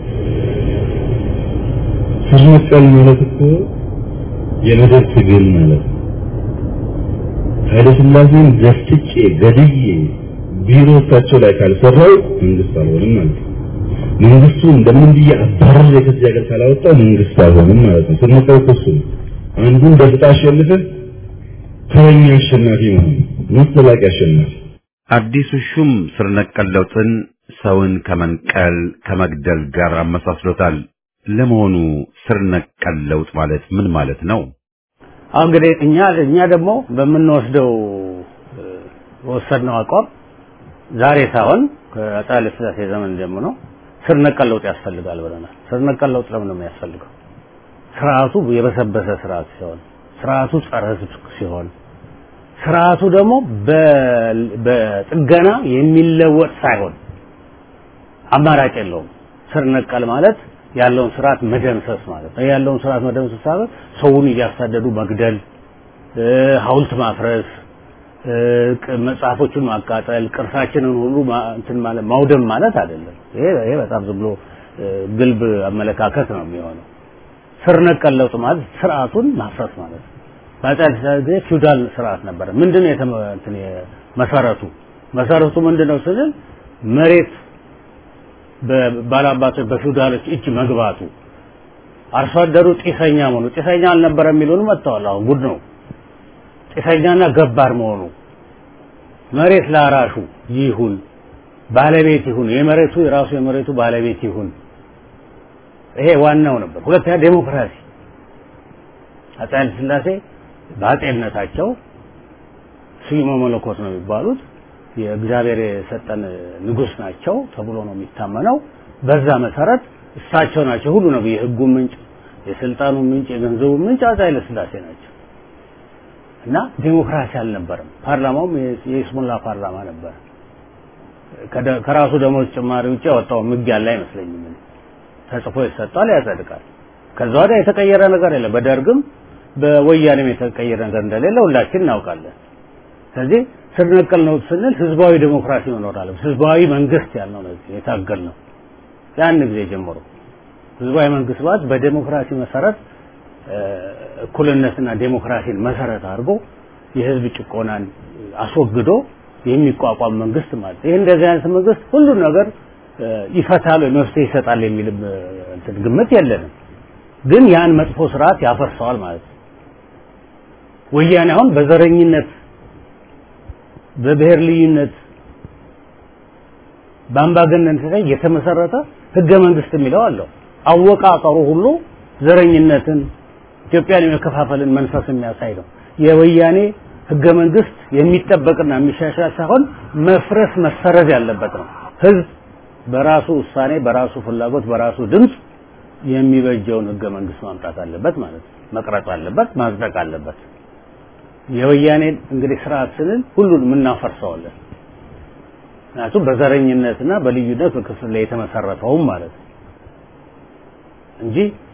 ስር ነቀል ማለት እኮ የመደብ ትግል ማለት ነው። ኃይለ ሥላሴን ዘፍጭጬ ገድዬ ቢሮዎቻቸው ላይ ካልሰራው መንግስት አልሆንም ማለት ነው። መንግስቱ እንደምን ብዬ አባረር ከዚህ ሀገር ካላወጣው መንግስት አልሆንም ማለት ነው። ስር ነቀል እኮ እሱ ነው። አንዱን ደፍጣ አሸንፈህ ተረኛ አሸናፊ መሆን መሰላቂ አሸናፊ አዲሱ ሹም ስር ነቀል ለውጥን ሰውን ከመንቀል ከመግደል ጋር አመሳስሎታል። ለመሆኑ ስር ነቀል ለውጥ ማለት ምን ማለት ነው? አሁን እንግዲህ እኛ እኛ ደግሞ በምንወስደው ወሰድነው አቋም ዛሬ ሳይሆን ከአፄ ኃይለ ሥላሴ ዘመን ጀምሮ ስር ነቀል ለውጥ ያስፈልጋል ብለናል። ስር ነቀል ለውጥ ለምን ነው የሚያስፈልገው? ስርዓቱ የበሰበሰ ስርዓት ሲሆን፣ ስርዓቱ ጸረ ሕዝብ ሲሆን፣ ስርዓቱ ደግሞ በጥገና የሚለወጥ ሳይሆን አማራጭ የለውም። ስር ነቀል ማለት ያለውን ስርዓት መደምሰስ ማለት ነው። ያለውን ስርዓት መደምሰስ ማለት ሰውን እያሳደዱ መግደል፣ ሐውልት ማፍረስ፣ መጽሐፎቹን ማቃጠል፣ ቅርሳችንን ሁሉ እንትን ማለት ማውደም ማለት አይደለም። ይሄ ይሄ በጣም ዝም ብሎ ግልብ አመለካከት ነው የሚሆነው። ስር ነቀል ለውጥ ማለት ስርዓቱን ማፍረስ ማለት ነው። በአፄ ኃይለ ሥላሴ ጊዜ ፊውዳል ስርዓት ነበረ። ምንድነው የተመ እንትን መሰረቱ መሰረቱ ምንድነው ስንል መሬት በባላባቶች በፊውዳሎች እጅ መግባቱ አርሶ አደሩ ጢሰኛ መሆኑ ጢሰኛ አልነበረ የሚሉን መጥተዋል። አሁን ጉድ ነው። ጢሰኛና ገባር መሆኑ መሬት ላራሹ ይሁን ባለቤት ይሁን የመሬቱ የራሱ የመሬቱ ባለቤት ይሁን። ይሄ ዋናው ነበር። ሁለተኛ ዴሞክራሲ አፄ ኃይለ ሥላሴ በአፄነታቸው ስዩመ መለኮት ነው የሚባሉት የእግዚአብሔር የሰጠን ንጉስ ናቸው ተብሎ ነው የሚታመነው። በዛ መሰረት እሳቸው ናቸው ሁሉ ነው የህጉ ምንጭ፣ የስልጣኑ ምንጭ፣ የገንዘቡ ምንጭ አፄ ኃይለ ሥላሴ ናቸው እና ዲሞክራሲ አልነበረም። ፓርላማውም የይስሙላ ፓርላማ ነበር። ከራሱ ደሞዝ ጭማሪ ውጭ ያወጣው ህግ ያለ አይመስለኝም። ተጽፎ ይሰጣል፣ ያጸድቃል። ከዛ ወዲያ የተቀየረ ነገር የለም። በደርግም በወያኔም የተቀየረ ነገር እንደሌለ ሁላችን እናውቃለን። ስለዚህ ስር ነቀል ነው ስንል ህዝባዊ ዴሞክራሲ መኖር አለ። ህዝባዊ መንግስት ያልነው ነው የታገል ነው ያን ጊዜ ጀምሮ ህዝባዊ መንግስት ማለት በዴሞክራሲ መሰረት እኩልነትና ዴሞክራሲን መሰረት አድርጎ የህዝብ ጭቆናን አስወግዶ የሚቋቋም መንግስት ማለት ይህ እንደዚህ አይነት መንግስት ሁሉን ነገር ይፈታል ወይ መፍትሄ ይሰጣል የሚልም እንትን ግምት የለንም። ግን ያን መጥፎ ስርዓት ያፈርሰዋል ማለት ነው። ወያኔ አሁን በዘረኝነት በብሔር ልዩነት በአምባገነንነት ላይ የተመሰረተ ህገ መንግስት የሚለው አለው። አወቃቀሩ ሁሉ ዘረኝነትን ኢትዮጵያን የመከፋፈልን መንፈስ የሚያሳይ ነው። የወያኔ ህገ መንግስት የሚጠበቅና የሚሻሻል ሳይሆን መፍረስ መሰረዝ ያለበት ነው። ህዝብ በራሱ ውሳኔ፣ በራሱ ፍላጎት፣ በራሱ ድምፅ የሚበጀውን ህገ መንግስት ማምጣት አለበት ማለት ነው። መቅረጽ አለበት፣ ማጽደቅ አለበት። የወያኔን እንግዲህ ስርዓት ስንል ሁሉንም እናፈርሰዋለን። ምክንያቱም በዘረኝነትና በልዩነት በክፍል ላይ የተመሰረተውም ማለት ነው እንጂ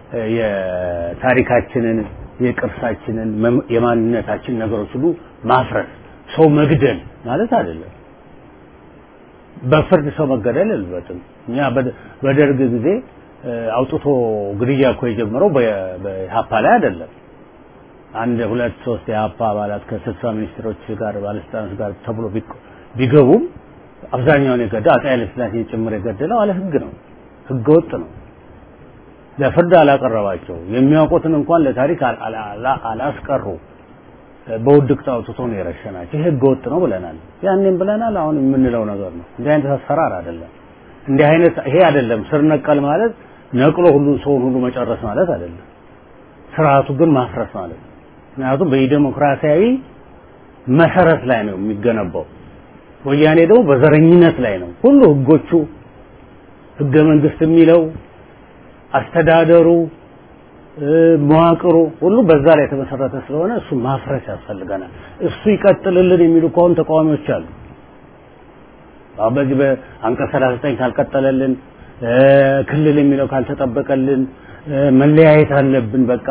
የታሪካችንን የቅርሳችንን የማንነታችን ነገሮች ሁሉ ማፍረስ ሰው መግደል ማለት አይደለም። በፍርድ ሰው መገደል የለበትም። እኛ በደርግ ጊዜ አውጥቶ ግድያ እኮ የጀመረው በኢህአፓ ላይ አይደለም። አንድ ሁለት ሶስት የኢህአፓ አባላት ከስልሳ ሚኒስትሮች ጋር ባለስልጣኖች ጋር ተብሎ ቢገቡም አብዛኛውን የገደለው አፄ ኃይለሥላሴን ጭምር የገደለው አለ ህግ ነው። ህገ ወጥ ነው። ለፍርድ አላቀረባቸው የሚያውቁትን እንኳን ለታሪክ አላስቀሩ። በውድቅት አውጥቶ ነው የረሸናቸው። ይሄ ህገ ወጥ ነው ብለናል። ያኔም ብለናል። አሁን የምንለው ነገር ነው። እንዲህ አይነት አሰራር አይደለም። እንዲህ አይነት ይሄ አይደለም። ስር ነቀል ማለት ነቅሎ ሁሉ ሰውን ሁሉ መጨረስ ማለት አይደለም። ስርዓቱ ግን ማፍረስ ማለት ነው። ምክንያቱም በዲሞክራሲያዊ መሰረት ላይ ነው የሚገነባው። ወያኔ ደግሞ በዘረኝነት ላይ ነው። ሁሉ ህጎቹ ህገ መንግስት የሚለው አስተዳደሩ መዋቅሩ ሁሉ በዛ ላይ የተመሰረተ ስለሆነ እሱ ማፍረስ ያስፈልገናል። እሱ ይቀጥልልን የሚሉ ከሆኑ ተቃዋሚዎች አሉ። አሁን በዚህ በአንቀጽ 39 ካልቀጠለልን ክልል የሚለው ካልተጠበቀልን መለያየት አለብን በቃ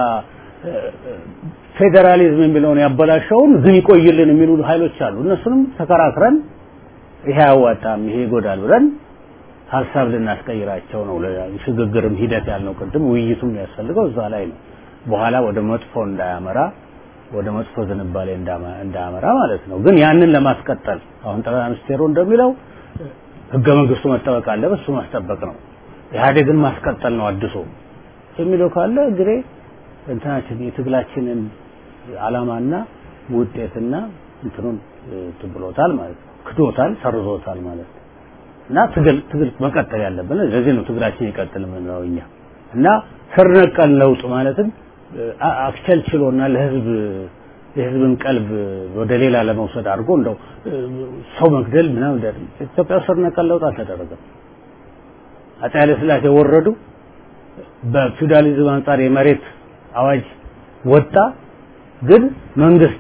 ፌዴራሊዝም የሚለውን ያበላሸውን ግን ይቆይልን የሚሉ ኃይሎች አሉ። እነሱንም ተከራክረን ይሄ አያዋጣም፣ ይሄ ይጎዳል ብለን ሀሳብ ልናስቀይራቸው ነው። ሽግግርም ሂደት ያልነው ቅድም ውይይቱም የሚያስፈልገው እዛ ላይ ነው። በኋላ ወደ መጥፎ እንዳያመራ ወደ መጥፎ ዝንባሌ እንዳያመራ ማለት ነው። ግን ያንን ለማስቀጠል አሁን ጠቅላይ ሚኒስቴሩ እንደሚለው ህገ መንግስቱ መጠበቅ አለበት፣ እሱ ማስጠበቅ ነው። ኢህአዴግን ማስቀጠል ነው አድሶ የሚለው ካለ እንግዲህ እንትናችን የትግላችንን አላማና ውጤትና እንትኑን ትብሎታል ማለት ነው። ክዶታል፣ ሰርዞታል ማለት ነው። እና ትግል ትግል መቀጠል ያለብን ለዚህ ነው ትግላችን ይቀጥል የምንለው እኛ እና ስር ነቀል ለውጥ ማለትም አክቸልችሎና ለህዝብ የህዝብን ቀልብ ወደ ሌላ ለመውሰድ አድርጎ እንደው ሰው መግደል ምናምን ኢትዮጵያ ስር ነቀል ለውጥ አልተደረገም። አፄ ኃይለ ሥላሴ ወረዱ። በፊውዳሊዝም አንጻር የመሬት አዋጅ ወጣ። ግን መንግስት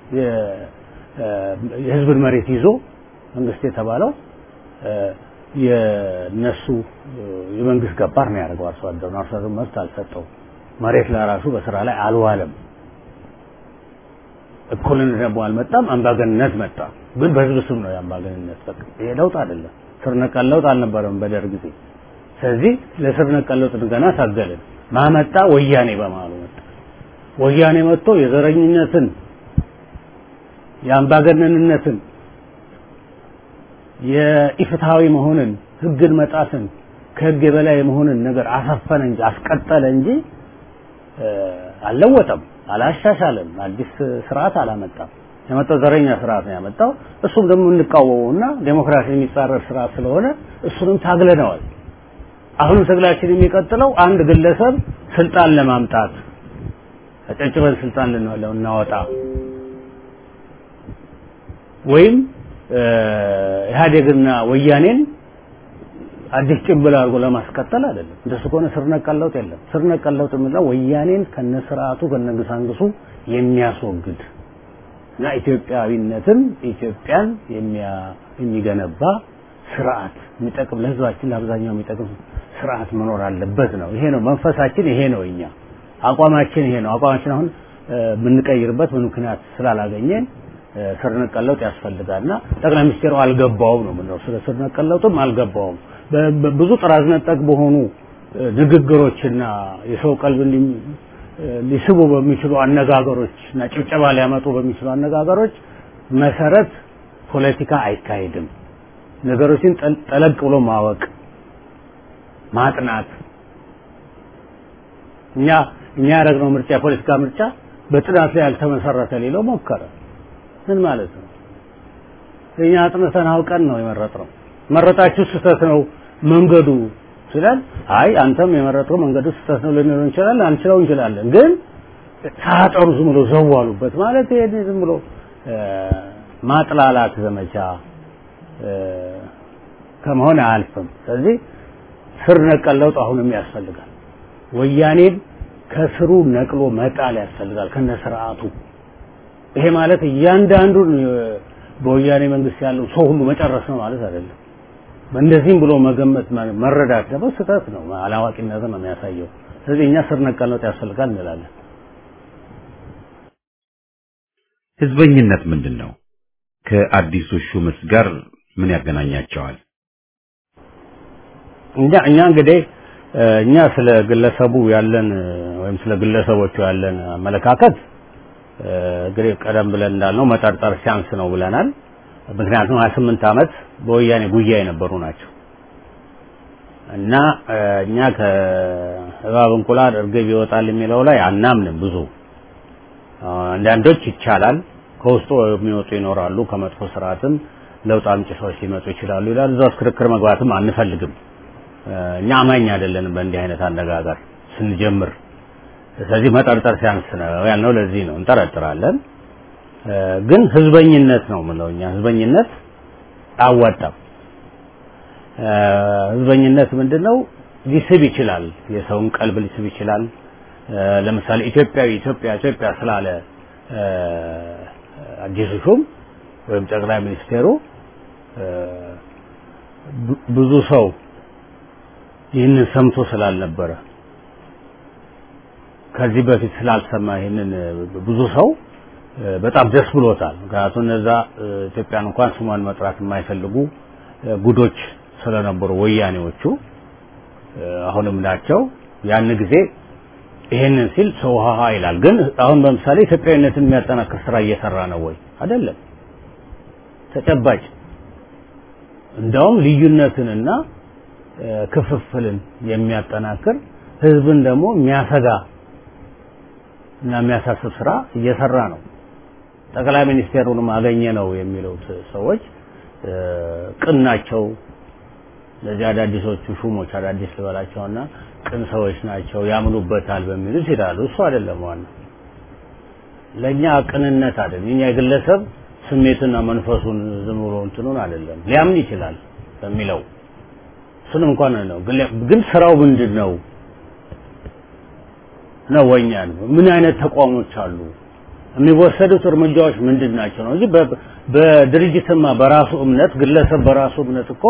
የህዝብን መሬት ይዞ መንግስት የተባለው የነሱ የመንግስት ገባር ነው ያደርገው። አርሶ አደሩን አርሶ አደሩን መብት አልሰጠው። መሬት ለራሱ በስራ ላይ አልዋለም። እኩልነት ደግሞ አልመጣም። አምባገንነት መጣ። ግን በህዝብ ስም ነው የአምባገንነት። በቃ ይሄ ለውጥ አይደለም። ስር ነቀል ለውጥ አልነበረም በደርግ ጊዜ። ስለዚህ ለስር ነቀል ለውጥ ገና ታገልን። ማመጣ ወያኔ በማሉ መጣ። ወያኔ መጥቶ የዘረኝነትን የአምባገነንነትን የኢፍትሃዊ መሆንን ህግን መጣትን ከህግ የበላይ መሆንን ነገር አሰፈነ እንጂ አስቀጠለ እንጂ አልለወጠም፣ አላሻሻለም፣ አዲስ ስርዓት አላመጣም። የመጣው ዘረኛ ስርዓት ነው ያመጣው። እሱም ደግሞ እንቃወመውና ዴሞክራሲ የሚጻረር ስርዓት ስለሆነ እሱንም ታግለነዋል። አሁንም ትግላችን የሚቀጥለው አንድ ግለሰብ ስልጣን ለማምጣት ተጨጭበን ስልጣን ልናወጣ ወይም ኢህአዴግና ወያኔን አዲስ ጭንብል አድርጎ ለማስቀጠል አይደለም። እንደሱ ከሆነ ስር ነቀል ለውጥ የለም። ስር ነቀል ለውጥ የምንለው ወያኔን ከነስርዓቱ ከነግሳንግሱ የሚያስወግድ እና ኢትዮጵያዊነትን ኢትዮጵያን የሚገነባ ስርዓት የሚጠቅም ለህዝባችን ለአብዛኛው የሚጠቅም ስርዓት መኖር አለበት ነው። ይሄ ነው መንፈሳችን፣ ይሄ ነው እኛ አቋማችን፣ ይሄ ነው አቋማችን። አሁን የምንቀይርበት ምን ምክንያት ስላላገኘን ስር ነቀል ለውጥ ያስፈልጋልና ጠቅላይ ሚኒስቴሩ አልገባውም ነው የምንለው። ስለ ስር ነቀል ለውጥም አልገባውም። ብዙ ጥራዝ ነጠቅ በሆኑ ንግግሮችና የሰው ቀልብ ሊስቡ በሚችሉ አነጋገሮች እና ጭብጨባ ሊያመጡ በሚችሉ አነጋገሮች መሰረት ፖለቲካ አይካሄድም። ነገሮችን ጠለቅ ብሎ ማወቅ ማጥናት እኛ እኛ ያደረግነው ምርጫ የፖለቲካ ምርጫ በጥናት ላይ ያልተመሰረተ ሌለው ሞከረ። ምን ማለት ነው? እኛ አጥንተን አውቀን ነው የመረጥነው። መረጣችሁ ስህተት ነው መንገዱ ሲላል፣ አይ አንተም የመረጥከው መንገዱ ስህተት ነው ልንለው እንችላለን፣ አንችለው እንችላለን። ግን ሳጠሩ ዝም ብሎ ዘዋሉበት ማለት ይሄ ዝም ብሎ ማጥላላት ዘመቻ ከመሆን አያልፍም። ስለዚህ ስር ነቀል ለውጥ አሁንም ያስፈልጋል። ወያኔን ከስሩ ነቅሎ መጣል ያስፈልጋል ከነ ስርዓቱ። ይሄ ማለት እያንዳንዱን በወያኔ መንግስት ያለው ሰው ሁሉ መጨረስ ነው ማለት አይደለም። እንደዚህም ብሎ መገመት መረዳት ደግሞ ስህተት ነው፣ አላዋቂነት ነው የሚያሳየው። ስለዚህ እኛ ስር ነቀል ለውጥ ያስፈልጋል እንላለን። ህዝበኝነት ምንድን ነው? ከአዲሱ ሹምስ ጋር ምን ያገናኛቸዋል? እኛ እኛ እንግዲህ እኛ ስለ ግለሰቡ ያለን ወይም ስለ ግለሰቦቹ ያለን አመለካከት እንግዲህ ቀደም ብለን እንዳልነው መጠርጠር ሲያንስ ነው ብለናል። ምክንያቱም 28 ዓመት በወያኔ ጉያ የነበሩ ናቸው እና እኛ ከእባብ እንቁላል እርግብ ይወጣል የሚለው ላይ አናምንም። ብዙ አንዳንዶች ይቻላል ከውስጡ የሚወጡ ይኖራሉ። ከመጥፎ ስርዓትም ለውጥ አምጪ ሰዎች ሊመጡ ይችላሉ ይላል። እዛ ውስጥ ክርክር መግባትም አንፈልግም። እኛ አማኝ አይደለንም በእንዲህ አይነት አነጋገር ስንጀምር። ስለዚህ መጠርጠር ሲያንስ ነው ያልነው ለዚህ ነው። እንጠረጥራለን፣ ግን ህዝበኝነት ነው የምለው እኛ ህዝበኝነት አያዋጣም። ህዝበኝነት ምንድነው? ሊስብ ይችላል፣ የሰውን ቀልብ ሊስብ ይችላል። ለምሳሌ ኢትዮጵያዊ ኢትዮጵያ ኢትዮጵያ ስላለ አዲሱ ሹም ወይም ጠቅላይ ሚኒስቴሩ ብዙ ሰው ይህንን ሰምቶ ስላልነበረ ከዚህ በፊት ስላልሰማ ይህንን ብዙ ሰው በጣም ደስ ብሎታል። ምክንያቱም እነዛ ኢትዮጵያን እንኳን ስሟን መጥራት የማይፈልጉ ጉዶች ስለነበሩ ወያኔዎቹ አሁንም ናቸው። ያን ጊዜ ይሄንን ሲል ሰው ሀሀ ይላል። ግን አሁን በምሳሌ ኢትዮጵያዊነትን የሚያጠናክር ስራ እየሰራ ነው ወይ? አይደለም። ተጨባጭ እንደውም ልዩነትንና ክፍፍልን የሚያጠናክር ህዝብን ደግሞ የሚያሰጋ እና የሚያሳስብ ስራ እየሰራ ነው። ጠቅላይ ሚኒስቴሩንም አገኘ ነው የሚሉት ሰዎች ቅን ናቸው። ለዚህ አዳዲሶቹ ሹሞች አዳዲስ ልበላቸውና ቅን ሰዎች ናቸው ያምኑበታል በሚሉት ይላሉ። እሱ አይደለም ዋናው። ለእኛ ቅንነት አይደለም። እኛ የግለሰብ ስሜትና መንፈሱን ዝም ብሎ እንትኑን አይደለም ሊያምን ይችላል በሚለው እሱን እንኳን ነው። ግን ስራው ምንድን ነው ነው ወኛ ነው። ምን አይነት ተቋሞች አሉ? የሚወሰዱት እርምጃዎች ምንድን ናቸው ነው እንጂ በድርጅትማ በራሱ እምነት ግለሰብ በራሱ እምነት እኮ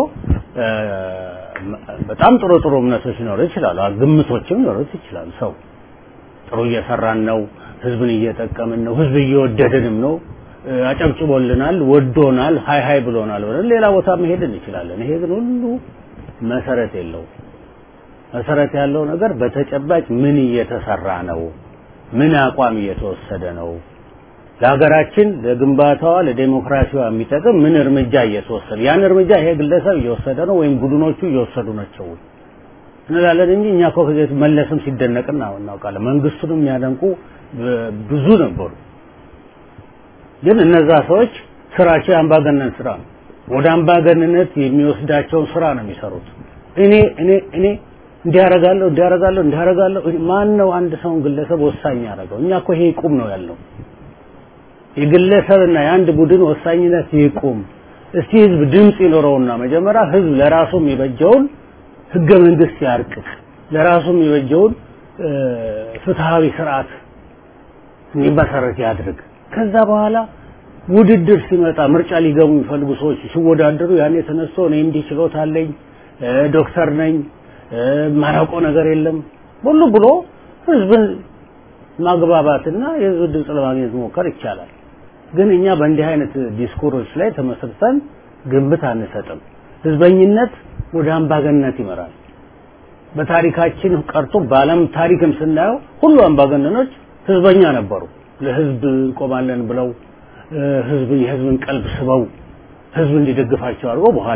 በጣም ጥሩ ጥሩ እምነቶች ሊኖሩ ይችላሉ። ግምቶችም ሊኖሩት ይችላሉ። ሰው ጥሩ እየሰራን ነው፣ ህዝብን እየጠቀምን ነው፣ ህዝብ እየወደደንም ነው፣ አጨብጭቦልናል፣ ወዶናል፣ ሀይ ሀይ ብሎናል ብለን ሌላ ቦታ መሄድ እንችላለን። ይሄ ግን ሁሉ መሰረት የለው። መሰረት ያለው ነገር በተጨባጭ ምን እየተሰራ ነው? ምን አቋም እየተወሰደ ነው? ለሀገራችን ለግንባታዋ ለዴሞክራሲዋ የሚጠቅም ምን እርምጃ እየተወሰደ ያን እርምጃ ይሄ ግለሰብ እየወሰደ ነው ወይም ቡድኖቹ እየወሰዱ ናቸው እንላለን እንጂ እኛ እኮ ከዚህ መለስም ሲደነቅ እናውቃለን። መንግስቱንም የሚያደንቁ ብዙ ነበሩ። ግን እነዛ ሰዎች ስራቸው የአምባገነን ስራ ነው። ወደ አምባገንነት የሚወስዳቸውን ስራ ነው የሚሰሩት። እኔ እኔ እኔ እንዲያረጋለሁ እንዲያረጋለሁ እንዲያረጋለሁ ማን ነው አንድ ሰውን ግለሰብ ወሳኝ ያደረገው? እኛ እኮ ይሄ ይቁም ነው ያለው። የግለሰብና የአንድ ቡድን ወሳኝነት ይቁም። እስቲ ህዝብ ድምፅ ይኖረውና መጀመሪያ ህዝብ ለራሱ የሚበጀውን ህገ መንግስት ያርቅቅ፣ ለራሱ የሚበጀውን ፍትሃዊ ስርዓት እንዲመሰረት ያድርግ። ከዛ በኋላ ውድድር ሲመጣ ምርጫ ሊገቡ የሚፈልጉ ሰዎች ሲወዳደሩ ያኔ ተነስቶ እኔ እንዲህ ችሎታ አለኝ ዶክተር ነኝ ማያውቀው ነገር የለም ሁሉ ብሎ ህዝብን ማግባባትና የህዝብ ድምፅ ለማግኘት መሞከር ይቻላል። ግን እኛ በእንዲህ አይነት ዲስኮሮች ላይ ተመስርተን ግምት አንሰጥም። ህዝበኝነት ወደ አምባገነንነት ይመራል። በታሪካችን ቀርቶ በዓለም ታሪክም ስናየው ሁሉ አምባገነኖች ህዝበኛ ነበሩ። ለህዝብ እንቆማለን ብለው ህዝብ የህዝብን ቀልብ ስበው ህዝብ እንዲደግፋቸው አድርገው በኋላ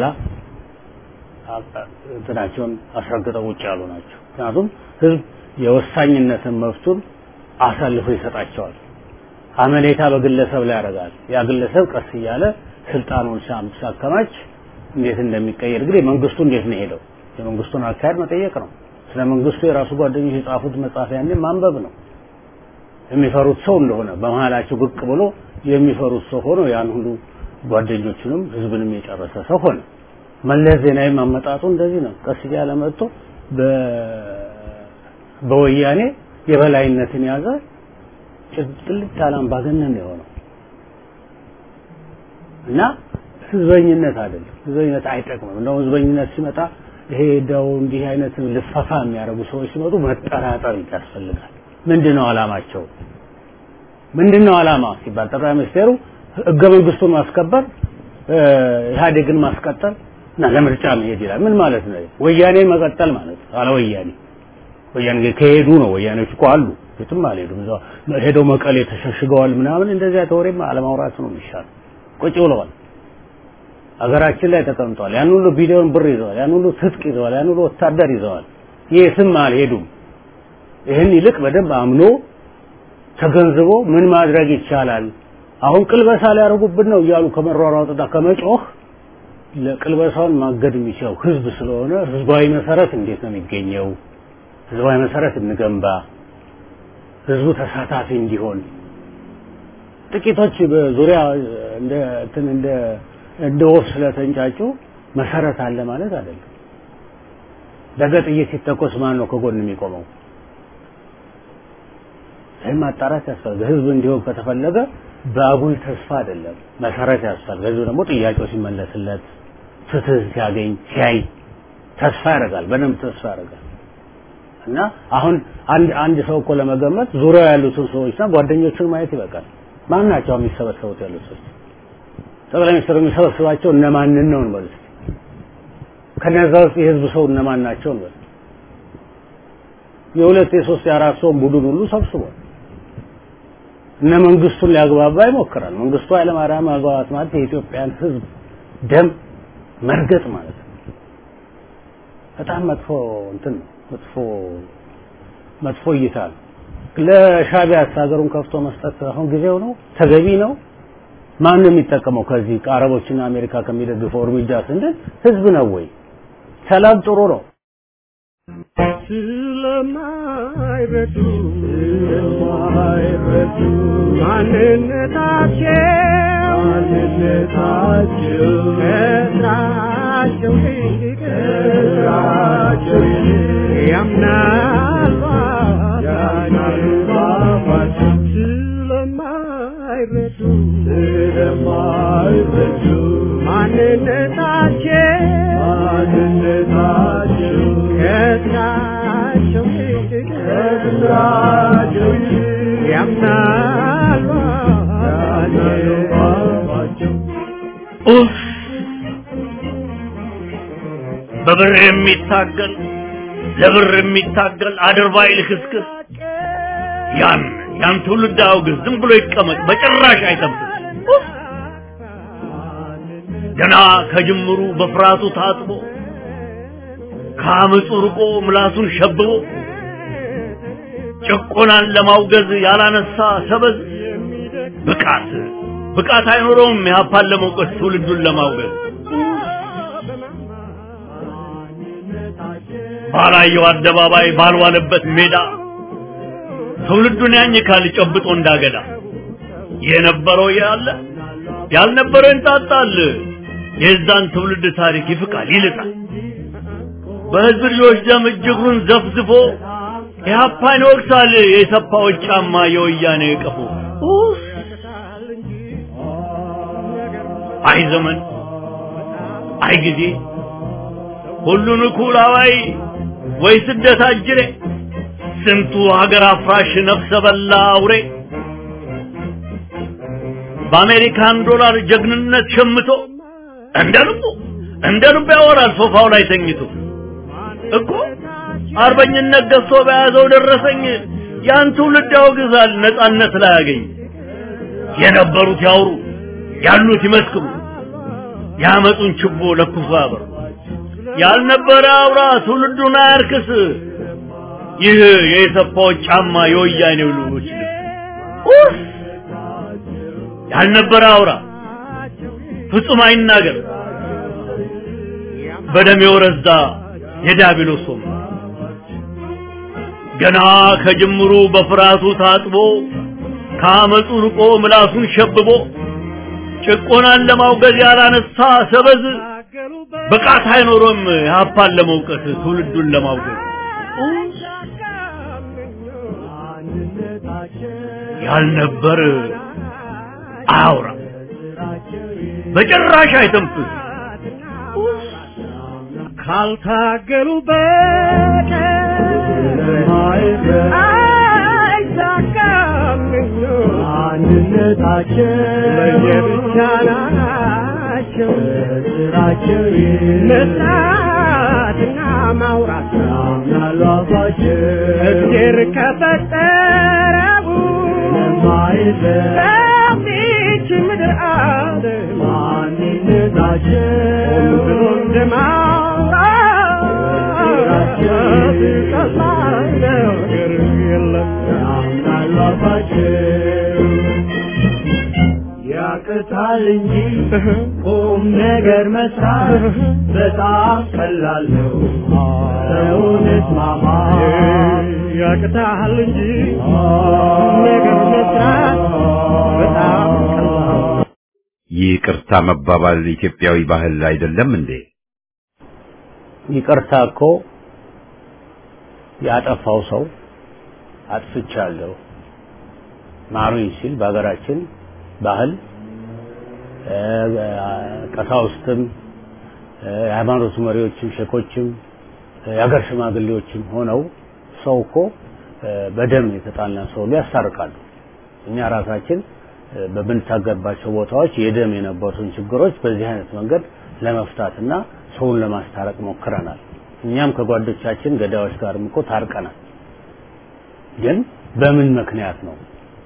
እንትናቸውን አስረግጠው ውጭ ያሉ ናቸው። ምክንያቱም ህዝብ የወሳኝነትን መብቱን አሳልፎ ይሰጣቸዋል። አመኔታ በግለሰብ ላይ ያደርጋል። ያ ግለሰብ ቀስ እያለ ስልጣኑን ሲያከማች እንዴት እንደሚቀየር እንግዲህ መንግስቱ እንዴት ነው ሄደው የመንግስቱን አካሄድ መጠየቅ ነው። ስለ መንግስቱ የራሱ ጓደኞች የጻፉት መጽሐፍ ያኔ ማንበብ ነው። የሚፈሩት ሰው እንደሆነ በመሀላቸው ብቅ ብሎ የሚፈሩት ሰው ሆኖ ያን ሁሉ ጓደኞቹንም ህዝብንም የጨረሰ ሰው ሆነ። መለስ ዜናዊ ማመጣጡ እንደዚህ ነው። ቀስ እያለ መጥቶ በወያኔ የበላይነትን ያዘ ጥልቅ ያለ አምባገነን ነው የሆነው እና ህዝበኝነት አይደለም። ህዝበኝነት አይጠቅምም። እንደውም ህዝበኝነት ሲመጣ ይሄ እንደው እንዲህ አይነት ልፈፋ የሚያደርጉ ሰዎች ሲመጡ መጠራጠር ያስፈልጋል። ምንድነው አላማቸው? ምንድነው አላማ ሲባል ጠቅላይ ሚኒስቴሩ ህገ መንግስቱን ማስከበር ኢህአዴግን ማስቀጠል እና ለምርጫ መሄድ ይላል። ምን ማለት ነው? ወያኔ መቀጠል ማለት ነው። አለ ወያኔ ወያኔ ከሄዱ ነው። ወያኔዎች እኮ አሉ፣ የትም አልሄዱም። እዛው ሄደው መቀሌ ተሸሽገዋል ምናምን። እንደዚያ ተወሬም አለማውራት ነው የሚሻለው። ቁጭ ብለዋል። አገራችን ላይ ተቀምጧል። ያን ሁሉ ቢሊዮን ብር ይዘዋል። ያን ሁሉ ትጥቅ ይዘዋል። ያን ሁሉ ወታደር ይዘዋል። የትም አልሄዱም። ይህን ይልቅ በደንብ አምኖ ተገንዝቦ ምን ማድረግ ይቻላል አሁን ቅልበሳ ሊያደርጉብን ነው እያሉ ከመሯሯጥና ከመጮህ ለቅልበሳውን ማገድ የሚችለው ህዝብ ስለሆነ ህዝባዊ መሰረት እንዴት ነው የሚገኘው? ህዝባዊ መሰረት እንገንባ፣ ህዝቡ ተሳታፊ እንዲሆን። ጥቂቶች በዙሪያ እንደ እንትን እንደ እንደ ወፍ ስለተንጫጩ መሰረት አለ ማለት አይደለም። ነገ ጥይት ሲተኮስ ማን ነው ከጎን የሚቆመው? ይህን ማጣራት ያስፈልጋል። ህዝብ እንዲሆን ከተፈለገ በአጉል ተስፋ አይደለም፣ መሰረት ያስፈልጋል። ህዝቡ ደግሞ ጥያቄው ሲመለስለት ፍትህ ሲያገኝ ሲያይ ተስፋ ያደርጋል፣ በደንብ ተስፋ ያደርጋል። እና አሁን አንድ አንድ ሰው እኮ ለመገመት ዙሪያው ያሉትን ሰዎችና ጓደኞቹን ማየት ይበቃል። ማን ናቸው የሚሰበሰቡት ያሉት ሰዎች? ጠቅላይ ሚኒስትሩ የሚሰበስባቸው እነማንን ነው እንበል እስኪ። ከነዛ ውስጥ የህዝብ ሰው እነማን ናቸው እንበል። የሁለት የሶስት የአራት ሰው ቡድን ሁሉ ሰብስቧል። እነ መንግስቱን ሊያግባባ ይሞክራል። መንግስቱ ኃይለማርያም ማግባባት ማለት የኢትዮጵያን ህዝብ ደም መርገጥ ማለት ነው። በጣም መጥፎ እንትን ነው። መጥፎ መጥፎ እይታ ነው። ለሻቢያ ሀገሩን ከፍቶ መስጠት አሁን ጊዜው ነው፣ ተገቢ ነው። ማን ነው የሚጠቀመው ከዚህ ከአረቦችና አሜሪካ ከሚደግፈው እርምጃ ስንል ህዝብ ነው ወይ? ሰላም ጥሩ ነው። ስለማይረዱ ስለማይረዱ ማንነታቸው ማንነታቸው ከስራቸው ይልቅ ከስራቸው ይልቅ ያምናሉ ያምናሉ ባባቸው ስለማይረዱ ስለማይረዱ ማንነታቸው ማንነታቸው ከስራቸው ይልቅ ከስራቸው ይልቅ ያምናሉ ያምናሉ ባባቸው ኡፍ! በብር የሚታገል ለብር የሚታገል አድርባይ ልክስክስ ያን ያን ትውልድ አውግዝ፣ ዝም ብሎ ይቀመጥ፣ በጭራሽ አይጠብቅ። ኡፍ! ገና ከጅምሩ በፍርሃቱ ታጥቦ ከአመፁ ርቆ ምላሱን ሸብቦ ጭቆናን ለማውገዝ ያላነሳ ሰበዝ ብቃት ብቃት አይኖረውም ኢህአፓን ለመውቀስ ትውልዱን ለማውገዝ ባላየው አደባባይ ባልዋለበት ሜዳ ትውልዱን ያኝካል ጨብጦ እንዳገዳ የነበረው ያለ ያልነበረው እንጣጣል የዛን ትውልድ ታሪክ ይፍቃል ይልጣል በህዝብ ልጆች ደም እጅግሩን ዘፍዝፎ ኢህአፓን ይወቅሳል የሰፋዎች ጫማ የወያኔ ቀፎ ኡፍ! አይ ዘመን አይ ጊዜ ሁሉን እኩል አዋይ ወይ ስደት አጅሬ ስንቱ ሀገር አፍራሽ ነፍሰ በላ አውሬ በአሜሪካን ዶላር ጀግንነት ሸምቶ እንደ ልቡ እንደ ልቡ ያወራል ሶፋው ላይ ተኝቶ እኮ አርበኝነት ገዝቶ በያዘው ደረሰኝ ያን ትውልድ ያወግዛል ነጻነት ላይ ያገኝ የነበሩት ያውሩ ያሉት ይመስክሩ ያመጡን ችቦ ለኩሶ ያበሩ ያልነበረ አውራ ትውልዱን አያርክስ ይህ የኢሰፓዎች ጫማ የወያኔው ልጆች ልብስ ኡፍ! ያልነበረ አውራ ፍጹም አይናገር በደም የወረዛ የዲያብሎስ ወንበር ገና ከጅምሩ በፍርሃቱ ታጥቦ ከአመፁ ርቆ ምላሱን ሸብቦ ጭቆናን ለማውገዝ ያላነሳ ሰበዝ ብቃት አይኖሮም ኢህአፓን ለመውቀስ ትውልዱን ለማውገዝ ያልነበር አያውራ በጭራሽ አይተንፍስ ካልታገሉ በቀር አይሳካም አንድነታቸው ለየብቻ ናቸው ስራቸው መስራትና ማውራት ያምናሉ አባቸው እግዜር ከፈጠረው ሰፊች ምድር አለ ማንነታቸው ብሎ እንደማውራት ቀላል ነገር የለም ያምናሉ አባቸው ያቅታል እንጂ ቁም ነገር መስራት በጣም ቀላል ነው። ሰውን እስማማ ያቅታል እንጂ ቁም ነገር መስራት በጣም ቀላል ነው። ይቅርታ መባባል ኢትዮጵያዊ ባህል አይደለም እንዴ? ይቅርታ እኮ ያጠፋው ሰው አጥፍቻለሁ ማሩኝ ሲል በሀገራችን ባህል ቀሳውስትም የሃይማኖት መሪዎችም ሼኮችም የሀገር ሽማግሌዎችም ሆነው ሰው እኮ በደም የተጣላ ሰው ያስታርቃሉ። እኛ ራሳችን በምንታገባቸው ቦታዎች የደም የነበሩትን ችግሮች በዚህ አይነት መንገድ ለመፍታትና ሰውን ለማስታረቅ ሞክረናል። እኛም ከጓዶቻችን ገዳዮች ጋርም እኮ ታርቀናል። ግን በምን ምክንያት ነው?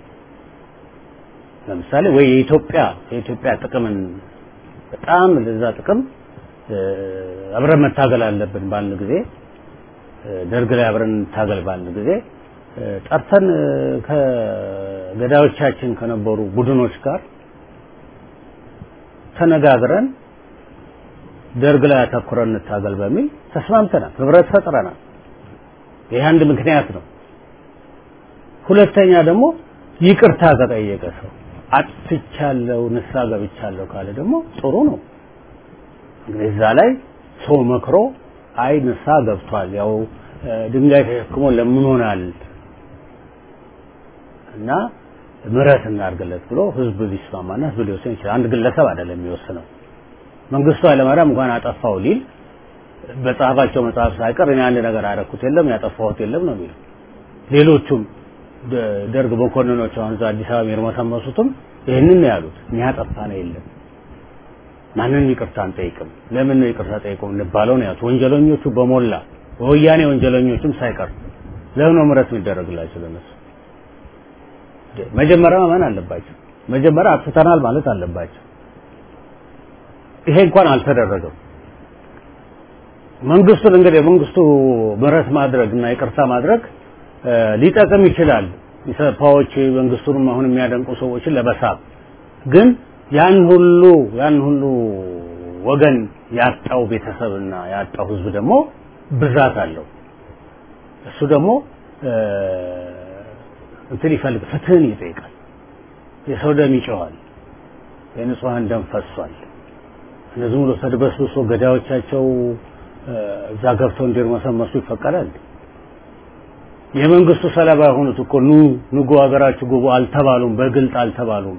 ለምሳሌ ወይ የኢትዮጵያ የኢትዮጵያ ጥቅምን በጣም ለዛ ጥቅም አብረን መታገል አለብን ባልን ጊዜ ደርግ ላይ አብረን እንታገል ባልን ጊዜ ጠርተን ከገዳዮቻችን ከነበሩ ቡድኖች ጋር ተነጋግረን ደርግ ላይ አተኩረን እንታገል በሚል ተስማምተናል፣ ህብረት ፈጥረናል። ይህ አንድ ምክንያት ነው። ሁለተኛ ደግሞ ይቅርታ ከጠየቀ ሰው አጥፍቻለሁ፣ ንስሐ ገብቻለሁ ካለ ደግሞ ጥሩ ነው። እንግዲህ እዛ ላይ ሰው መክሮ አይ ንስሐ ገብቷል፣ ያው ድንጋይ ተሸክሞ ለምኖናል እና ምሕረት እናድርግለት ብሎ ህዝብ ሊስማማና ህዝብ ሊወስን ይችላል። አንድ ግለሰብ አይደለም የሚወስነው። መንግስቱ ኃይለማርያም እንኳን አጠፋው ሊል በጻፋቸው መጽሐፍ ሳይቀር እኔ አንድ ነገር አደረኩት የለም ያጠፋሁት የለም ነው የሚለው። ሌሎቹም ደርግ መኮንኖች አሁን እዛ አዲስ አበባ የሚርመሰመሱትም ይህንን ነው ያሉት። እኛ ያጠፋ ነው የለም ማንንም ይቅርታ አንጠይቅም። ለምን ነው ይቅርታ ጠይቀው እንባለው ነው ያሉት። ወንጀለኞቹ በሞላ ወያኔ ወንጀለኞችም ሳይቀር ለምን ነው ምሕረት የሚደረግላቸው ለነሱ? መጀመሪያ ማመን አለባቸው። መጀመሪያ አጥፍተናል ማለት አለባቸው። ይሄ እንኳን አልተደረገም። መንግስቱን እንግዲህ መንግስቱ ምሕረት ማድረግ እና ይቅርታ ማድረግ ሊጠቅም ይችላል። ኢሰፓዎች መንግስቱንም አሁን የሚያደንቁ ሰዎችን ለመሳብ ግን ያን ሁሉ ያን ሁሉ ወገን ያጣው ቤተሰብና ያጣው ህዝብ ደግሞ ብዛት አለው። እሱ ደግሞ እንትን ይፈልግ ፍትህን ይጠይቃል። የሰው ደም ይጮኻል። የንጹሐን ደም ፈሷል። እነዚህ ሙሉ ተድበስብሶ ገዳዮቻቸው እዛ ገብተው እንዲርመሰመሱ ይፈቀዳል። የመንግስቱ ሰለባ የሆኑት እኮ ኑ ንጉ ሀገራችሁ ግቡ አልተባሉም፣ በግልጥ አልተባሉም።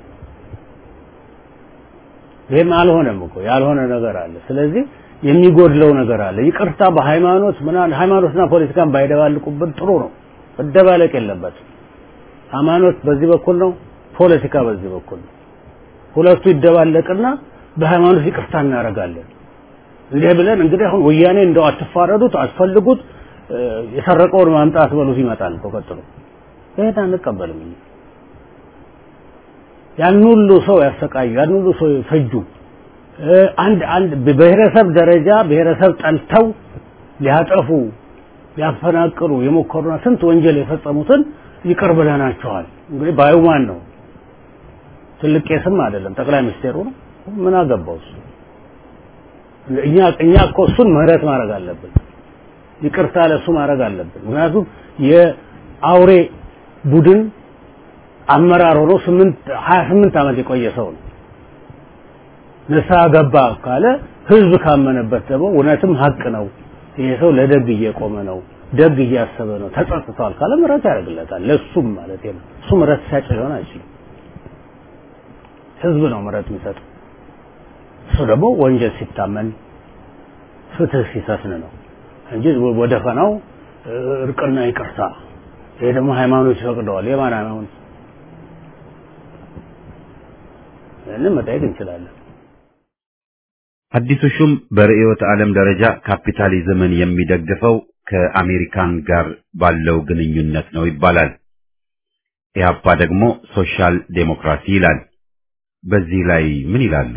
ይህም አልሆነም እኮ ያልሆነ ነገር አለ። ስለዚህ የሚጎድለው ነገር አለ። ይቅርታ በሃይማኖት ምናምን ሃይማኖትና ፖለቲካን ባይደባልቁብን ጥሩ ነው። መደባለቅ የለበትም። ሃይማኖት በዚህ በኩል ነው፣ ፖለቲካ በዚህ በኩል ነው። ሁለቱ ይደባለቅና በሃይማኖት ይቅርታ እናደርጋለን። እንዲህ ብለን እንግዲህ አሁን ወያኔ እንደው አትፋረዱት፣ አትፈልጉት፣ የሰረቀውን ማምጣት በሉት ይመጣል እኮ ቀጥሎ። ይሄን አንቀበልም። ያን ሁሉ ሰው ያሰቃዩ፣ ያን ሁሉ ሰው ፈጁ። አንድ አንድ በብሔረሰብ ደረጃ ብሔረሰብ ጠልተው ሊያጠፉ ሊያፈናቅሉ የሞከሩና ስንት ወንጀል የፈጸሙትን ይቅር ብለናቸዋል። እንግዲህ ባዩ ማን ነው? ትልቅ ቄስም አይደለም፣ ጠቅላይ ሚኒስቴሩ ነው። ምን አገባው እሱ? እኛ እኛ እኮ እሱን ምህረት ማድረግ አለብን፣ ይቅርታ ለሱ ማድረግ አለብን። ምክንያቱም የአውሬ ቡድን አመራር ሆኖ ስምንት ሀያ ስምንት ዓመት የቆየ ሰው ነው። ንስሐ ገባ ካለ ህዝብ ካመነበት ደግሞ እውነትም ሀቅ ነው፣ ይሄ ሰው ለደግ እየቆመ ነው፣ ደግ እያሰበ ነው ተጸጽቷል ካለ ምህረት ያደርግለታል። ለሱም ማለት ነው። እሱ ምህረት ሲያጭ ሊሆን አይችልም። ህዝብ ነው ምህረት የሚሰጠው። እሱ ደግሞ ወንጀል ሲታመን ፍትህ ሲሰፍን ነው እንጂ ወደ ፈናው እርቅና ይቅርታ ይሄ ደግሞ ሃይማኖት ይፈቅደዋል። የማን ሃይማኖት? ይህንን መጠየቅ እንችላለን። አዲሱ ሹም በርዕዮተ ዓለም ደረጃ ካፒታሊዝምን የሚደግፈው ከአሜሪካን ጋር ባለው ግንኙነት ነው ይባላል። ኢህአፓ ደግሞ ሶሻል ዴሞክራሲ ይላል። በዚህ ላይ ምን ይላሉ?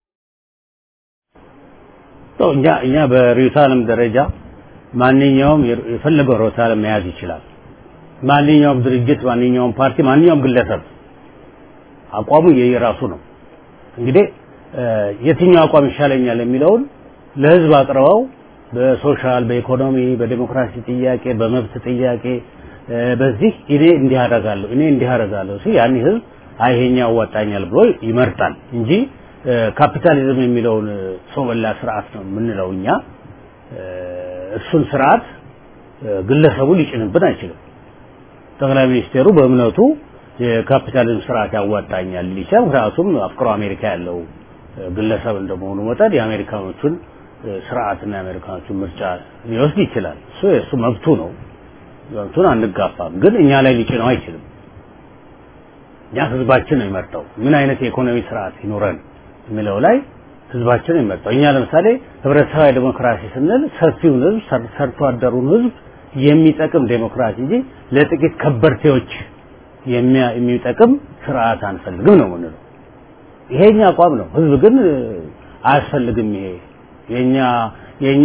እኛ እኛ በርዕዮተ ዓለም ደረጃ ማንኛውም የፈለገው ርዕዮተ ዓለም መያዝ ይችላል። ማንኛውም ድርጅት፣ ማንኛውም ፓርቲ፣ ማንኛውም ግለሰብ አቋሙ የየራሱ ነው። እንግዲህ የትኛው አቋም ይሻለኛል የሚለውን ለህዝብ አቅርበው በሶሻል፣ በኢኮኖሚ፣ በዲሞክራሲ ጥያቄ፣ በመብት ጥያቄ በዚህ እኔ እንዲህ አደርጋለሁ እኔ እንዲህ አደርጋለሁ ሲል ያን ህዝብ አይ ይሄኛው ያዋጣኛል ብሎ ይመርጣል እንጂ ካፒታሊዝም የሚለውን ሰው በላ ስርዓት ነው የምንለው እኛ እሱን ስርዓት ግለሰቡ ሊጭንብን አይችልም። ጠቅላይ ሚኒስቴሩ በእምነቱ የካፒታሊዝም ስርዓት ያዋጣኛል ሊቻል ምክንያቱም አፍቅሮ አሜሪካ ያለው ግለሰብ እንደመሆኑ መጠን የአሜሪካኖቹን ስርዓትና የአሜሪካኖቹን ምርጫ ሊወስድ ይችላል። እሱ የእሱ መብቱ ነው። መብቱን አንጋፋም፣ ግን እኛ ላይ ሊጭነው አይችልም። እኛ ህዝባችን ነው የሚመርጠው ምን አይነት የኢኮኖሚ ስርዓት ይኖረን የሚለው ላይ ህዝባችን ነው የሚመርጠው። እኛ ለምሳሌ ህብረተሰባዊ ዴሞክራሲ ስንል ሰፊውን ህዝብ ሰርቶ አደሩን ህዝብ የሚጠቅም ዴሞክራሲ እንጂ ለጥቂት ከበርቴዎች የሚጠቅም ስርዓት አንፈልግም ነው የምንለው። ይሄኛ አቋም ነው። ህዝብ ግን አያስፈልግም። ይሄ የኛ የኛ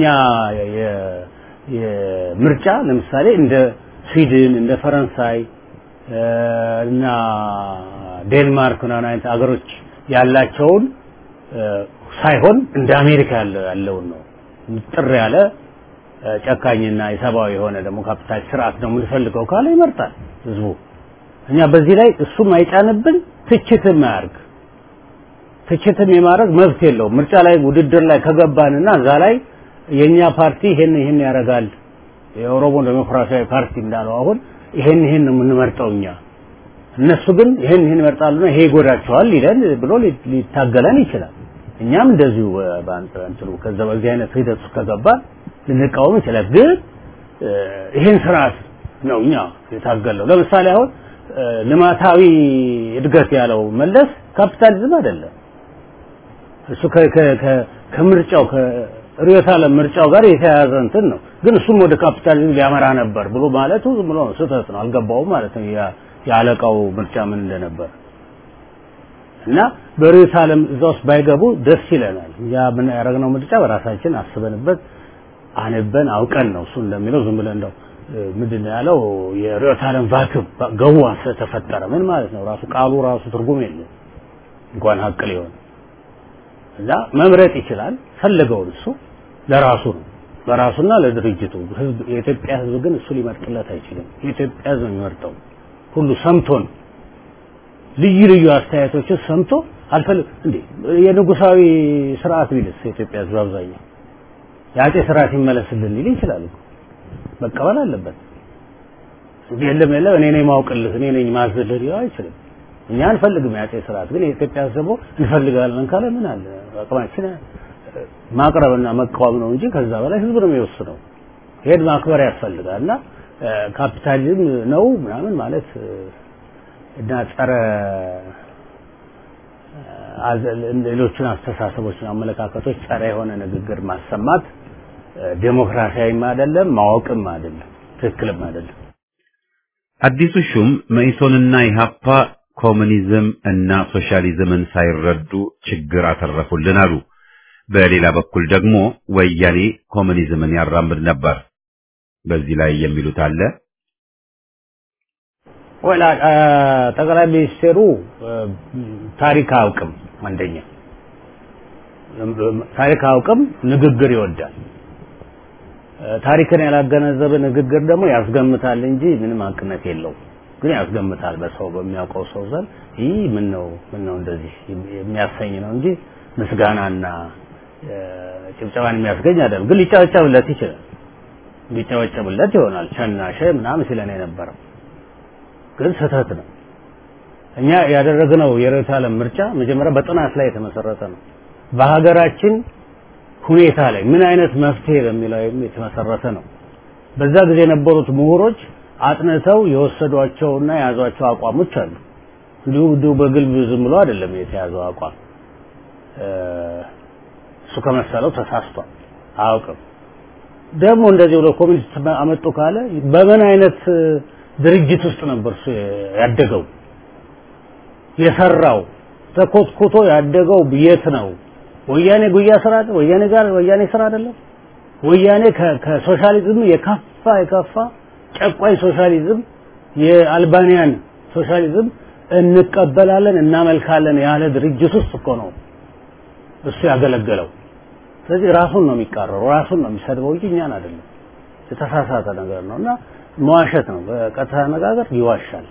የምርጫ ለምሳሌ እንደ ስዊድን እንደ ፈረንሳይ እና ዴንማርክ ምናምን አይነት አገሮች ያላቸውን ሳይሆን እንደ አሜሪካ ያለውን ነው ጥር ያለ ጨካኝና የሰብአዊ የሆነ ደግሞ ካፒታል ስርዓት ነው የምንፈልገው ካለ ይመርጣል ህዝቡ። እኛ በዚህ ላይ እሱም አይጫንብን፣ ትችትም አያርግ። ትችትም የማድረግ መብት የለውም። ምርጫ ላይ ውድድር ላይ ከገባንና እዛ ላይ የኛ ፓርቲ ይሄን ይሄን ያደርጋል የኦሮሞ ዴሞክራሲያዊ ፓርቲ እንዳለው አሁን ይሄን ይሄን ነው የምንመርጠው እኛ እነሱ ግን ይሄን ይሄን ይመርጣሉና ይሄ ይጎዳቸዋል ይለን ብሎ ሊታገለን ይችላል። እኛም እንደዚሁ በአንጥሩ ከዛ በዚህ አይነት ሂደት ውስጥ ከገባን ልንቃወም ይችላል። ግን ይሄን ስርዓት ነው እኛ የታገለው። ለምሳሌ አሁን ልማታዊ እድገት ያለው መለስ ካፒታሊዝም አይደለም። እሱ ከምርጫው ከርዕዮተ ዓለም ምርጫው ጋር የተያያዘ እንትን ነው። ግን እሱም ወደ ካፒታሊዝም ሊያመራ ነበር ብሎ ማለቱ ዝም ብሎ ስህተት ነው። አልገባውም ማለት ነው የአለቃው ምርጫ ምን እንደነበር እና በርዕዮተ ዓለም እዛ ውስጥ ባይገቡ ደስ ይለናል። ያ ምን ያደረግነው ምርጫ በራሳችን አስበንበት አንበን አውቀን ነው። እሱ እንደሚለው ዝም ብለን እንደው ምንድን ነው ያለው የርዕዮተ ዓለም ቫክዩም ገዋ ስለተፈጠረ ምን ማለት ነው? ራሱ ቃሉ ራሱ ትርጉም የለም እንኳን ሀቅ ሊሆን እና መምረጥ ይችላል ፈለገውን እሱ ለራሱ ነው ለራሱና ለድርጅቱ ህዝብ የኢትዮጵያ ህዝብ ግን እሱ ሊመርጥለት አይችልም የኢትዮጵያ ህዝብ የሚመርጠው ሁሉ ሰምቶን ልዩ ልዩ አስተያየቶችን ሰምቶ አልፈልግ እንዴ የንጉሳዊ ስርዓት ቢልስ የኢትዮጵያ ህዝብ አብዛኛው የአጼ ስርዓት ይመለስልን ሊል ይችላል እኮ መቀበል አለበት የለም የለም እኔ ነኝ ማውቅልህ እኔ ነኝ ማዝልህ ሊለው አይችልም እኛ አንፈልግም የአጼ ስርዓት ግን የኢትዮጵያ ህዝብ ደግሞ እንፈልጋለን ካለ ምን አለ አቅማችን ማቅረብና መቃወም ነው እንጂ ከዛ በላይ ህዝብ ነው የሚወስነው ይሄን ማክበር ያስፈልጋል እና ካፒታሊዝም ነው ምናምን ማለት እና ጸረ ሌሎችን አስተሳሰቦችን አመለካከቶች ጸረ የሆነ ንግግር ማሰማት ዴሞክራሲያዊም አይደለም ማወቅም አይደለም ትክክልም አይደለም አዲሱ ሹም መኢሶንና ኢሃፓ ኮሙኒዝም እና ሶሻሊዝምን ሳይረዱ ችግር አተረፉልን አሉ። በሌላ በኩል ደግሞ ወያኔ ኮሙኒዝምን ያራምድ ነበር። በዚህ ላይ የሚሉት አለ። ወላ ጠቅላይ ሚኒስቴሩ ታሪክ አያውቅም። አንደኛ ታሪክ አያውቅም፣ ንግግር ይወዳል። ታሪክን ያላገነዘበ ንግግር ደግሞ ያስገምታል እንጂ ምንም አቅነት የለውም። ግን ያስገምታል በሰው በሚያውቀው ሰው ዘንድ ይህ ምን ነው ምን ነው እንደዚህ የሚያሰኝ ነው እንጂ ምስጋናና ጭብጨባን የሚያስገኝ አይደለም። ግን ሊጨበጨብለት ይችላል። ቢጨበጨብለት ይሆናል ሸናሸ ምናምን ሲለን የነበረው ግን ስህተት ነው። እኛ ያደረግነው የርዕዮተ ዓለም ምርጫ መጀመሪያ በጥናት ላይ የተመሰረተ ነው። በሀገራችን ሁኔታ ላይ ምን አይነት መፍትሄ በሚለው የተመሰረተ ነው። በዛ ጊዜ የነበሩት ምሁሮች አጥንተው የወሰዷቸውና የያዟቸው አቋሞች አሉ። እንዲሁ እንዲሁ በግልብ ዝም ብሎ አይደለም የተያዘው አቋም። እሱ ከመሰለው ተሳስቷል፣ አያውቅም። ደግሞ እንደዚህ ብሎ ኮሚኒስት አመጡ ካለ በምን አይነት ድርጅት ውስጥ ነበር እሱ ያደገው? የሰራው ተኮትኩቶ ያደገው የት ነው? ወያኔ ጉያ ስራ ወያኔ ጋር ወያኔ ስራ አይደለም። ወያኔ ከሶሻሊዝም የከፋ የከፋ ጨቋኝ ሶሻሊዝም የአልባኒያን ሶሻሊዝም እንቀበላለን እናመልካለን ያለ ድርጅት ውስጥ እኮ ነው እሱ ያገለገለው። ስለዚህ ራሱን ነው የሚቃረረው፣ ራሱን ነው የሚሰድበው እንጂ እኛን አይደለም። የተሳሳተ ነገር ነው እና መዋሸት ነው። በቀጥታ አነጋገር ይዋሻል።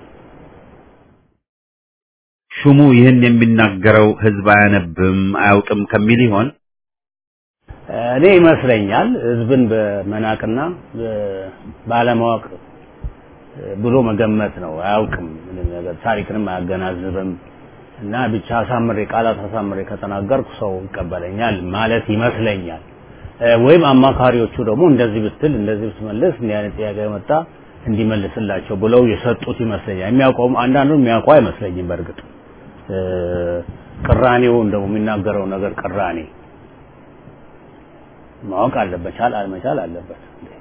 ሹሙ ይህን የሚናገረው ህዝብ አያነብም አያውቅም ከሚል ይሆን? እኔ ይመስለኛል ህዝብን በመናቅና ባለማወቅ ብሎ መገመት ነው። አያውቅም ምንም ነገር ታሪክንም አያገናዝብም እና ብቻ አሳምሬ ቃላት አሳምሬ ከተናገርኩ ሰው ይቀበለኛል ማለት ይመስለኛል። ወይም አማካሪዎቹ ደግሞ እንደዚህ ብትል እንደዚህ ብትመልስ እንዲህ አይነት ጥያቄ መጣ እንዲመልስላቸው ብለው የሰጡት ይመስለኛል። የሚያውቀውም አንዳንዱ የሚያውቀው አይመስለኝም። በእርግጥ ቅራኔውን ደግሞ የሚናገረው ነገር ቅራኔ ማወቅ አለበት፣ ቻል አልመቻል አለበት።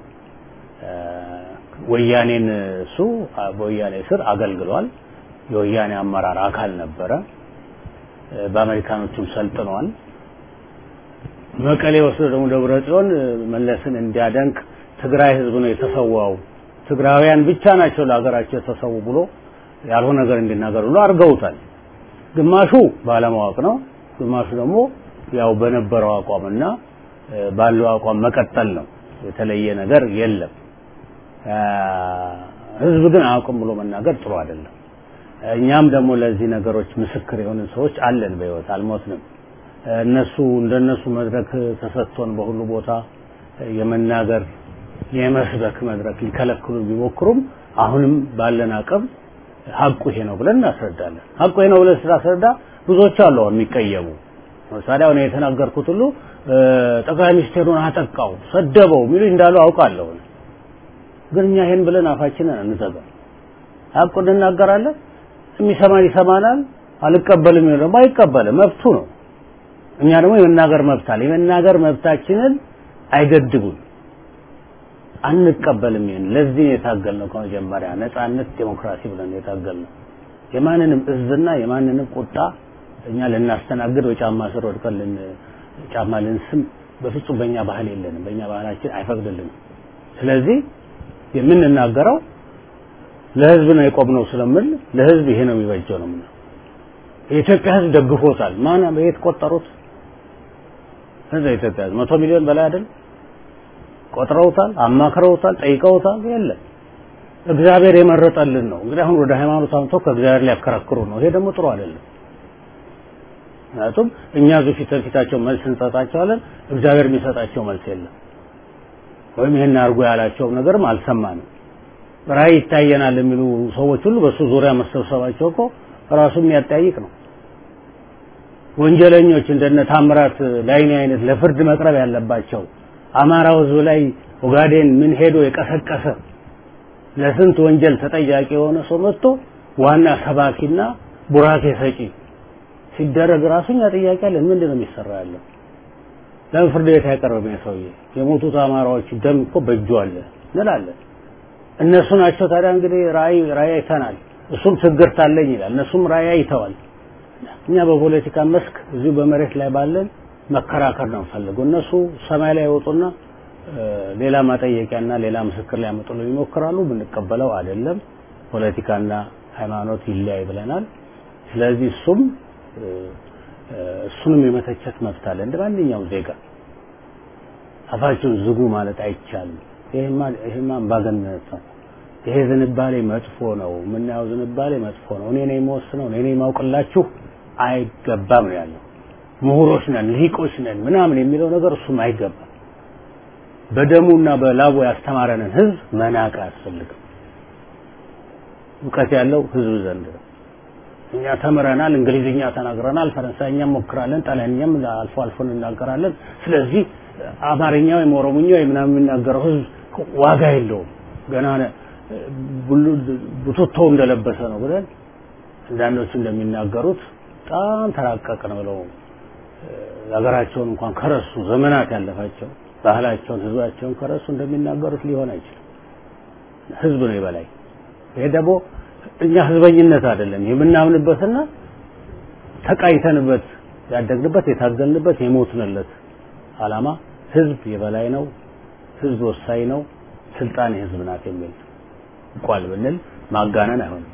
ወያኔን እሱ በወያኔ ስር አገልግሏል። የወያኔ አመራር አካል ነበረ። በአሜሪካኖቹም ሰልጥኗል። መቀሌ ወስዶ ደግሞ ደብረ ጽዮን መለስን እንዲያደንቅ ትግራይ ህዝብ ነው የተሰዋው፣ ትግራውያን ብቻ ናቸው ለሀገራቸው የተሰዉ ብሎ ያልሆነ ነገር እንዲናገር ብሎ አድርገውታል። ግማሹ ባለማወቅ ነው፣ ግማሹ ደግሞ ያው በነበረው አቋምና ባለው አቋም መቀጠል ነው። የተለየ ነገር የለም። ህዝብ ግን አያውቅም ብሎ መናገር ጥሩ አይደለም። እኛም ደግሞ ለዚህ ነገሮች ምስክር የሆንን ሰዎች አለን፣ በህይወት አልሞትንም። እነሱ እንደነሱ መድረክ ተሰጥቶን በሁሉ ቦታ የመናገር የመስበክ መድረክ ሊከለክሉ ቢሞክሩም አሁንም ባለን አቅም ሀቁ ይሄ ነው ብለን እናስረዳለን። ሀቁ ይሄ ነው ብለን ስናስረዳ ብዙዎች አሉ አሁን የሚቀየሙ ለምሳሌ አሁን የተናገርኩት ሁሉ ጠቅላይ ሚኒስቴሩን አጠቃው፣ ሰደበው የሚሉ እንዳሉ አውቃለሁ። ግን እኛ ይሄን ብለን አፋችንን አንዘጋም። ሀቁን እንናገራለን። የሚሰማን ይሰማናል፣ አልቀበልም የሚለው ደግሞ አይቀበልም፣ መብቱ ነው። እኛ ደግሞ የመናገር መብት አለ። የመናገር መብታችንን አይገድቡን፣ አንቀበልም። ይሄን ለዚህ የታገልነው ከመጀመሪያ ነጻነት፣ ዴሞክራሲ ብለን የታገልነው የማንንም እዝና የማንንም ቁጣ እኛ ልናስተናግድ በጫማ ስር ወድቀን ልን ጫማ ልንስም በፍጹም በእኛ ባህል የለንም። በእኛ ባህላችን አይፈቅድልንም። ስለዚህ የምንናገረው ለህዝብ ነው የቆምነው ስለምል ለህዝብ ይሄ ነው የሚበጀው ነው ምነው የኢትዮጵያ ህዝብ ደግፎታል። ማን የት ቆጠሩት? ህዝብ የኢትዮጵያ ህዝብ መቶ ሚሊዮን በላይ አይደል? ቆጥረውታል፣ አማክረውታል፣ ጠይቀውታል። የለም እግዚአብሔር የመረጠልን ነው። እንግዲህ አሁን ወደ ሃይማኖት አምጥተው ከእግዚአብሔር ሊያከራክሩ ነው። ይሄ ደግሞ ጥሩ አይደለም። ምክንያቱም እኛ እዚሁ ፊት ለፊታቸው መልስ እንሰጣቸዋለን፣ እግዚአብሔር የሚሰጣቸው መልስ የለም። ወይም ይሄን አድርጎ ያላቸው ነገርም አልሰማንም። ራእይ ይታየናል የሚሉ ሰዎች ሁሉ በሱ ዙሪያ መሰብሰባቸው እኮ ራሱ የሚያጠያይቅ ነው። ወንጀለኞች እንደነ ታምራት ላይኔ አይነት ለፍርድ መቅረብ ያለባቸው አማራው ህዝብ ላይ ኦጋዴን ምን ሄዶ የቀሰቀሰ ለስንት ወንጀል ተጠያቂ የሆነ ሰው መጥቶ ዋና ሰባኪና ቡራኬ ሰጪ ሲደረግ ራሱኛ ጥያቄ አለን። ምንድን ነው የሚሰራ ያለው? ለምን ፍርድ ቤት አይቀርብም? ሰውዬ የሞቱት አማራዎች ደም እኮ በእጁ አለ እንላለን። እነሱ ናቸው ታዲያ እንግዲህ ራእይ ራእይ አይተናል፣ እሱም ትግርት አለኝ ይላል። እነሱም ራእይ አይተዋል። እኛ በፖለቲካ መስክ እዚሁ በመሬት ላይ ባለን መከራከር ነው የምፈልገው። እነሱ ሰማይ ላይ ይወጡና ሌላ ማጠየቂያና ሌላ ምስክር ሊያመጡልን ይሞክራሉ። ብንቀበለው አይደለም። ፖለቲካና ሃይማኖት ይለያይ ብለናል። ስለዚህ እሱም እሱንም የመተቸት መብት አለ እንደ ማንኛውም ዜጋ። አፋችሁን ዝጉ ማለት አይቻልም። ይሄማ ይሄማ አምባገነንነት ነው። ይሄ ዝንባሌ መጥፎ ነው። የምናየው ዝንባሌ መጥፎ ነው። እኔ ነኝ የምወስነው፣ እኔ ነኝ የማውቅላችሁ አይገባም ነው ያለው። ምሁሮች ነን፣ ልሂቆች ነን ምናምን የሚለው ነገር እሱም አይገባም። በደሙና በላቡ ያስተማረንን ህዝብ መናቅ አያስፈልግም። እውቀት ያለው ህዝብ ዘንድ ነው። እኛ ተምረናል፣ እንግሊዝኛ ተናግረናል፣ ፈረንሳይኛም ሞክራለን፣ ጣሊያንኛም አልፎ አልፎ እንናገራለን። ስለዚህ አማርኛ ወይም ኦሮሞኛ ወይም ምናምን የሚናገረው ህዝብ ዋጋ የለውም ገና ቡትቶ እንደለበሰ ነው ብለን አንዳንዶቹ እንደሚናገሩት በጣም ተራቀቅን ብለው ሀገራቸውን እንኳን ከረሱ ዘመናት ያለፋቸው ባህላቸውን ህዝባቸውን ከረሱ እንደሚናገሩት ሊሆን አይችልም። ህዝብ ነው የበላይ። ይሄ ደግሞ እኛ ህዝበኝነት አይደለም የምናምንበትና ተቃይተንበት ያደግንበት የታገልንበት የሞትንለት አላማ ህዝብ የበላይ ነው፣ ህዝብ ወሳኝ ነው፣ ስልጣን የህዝብ ናት የሚል ቋል ብንል ማጋነን አይሆንም።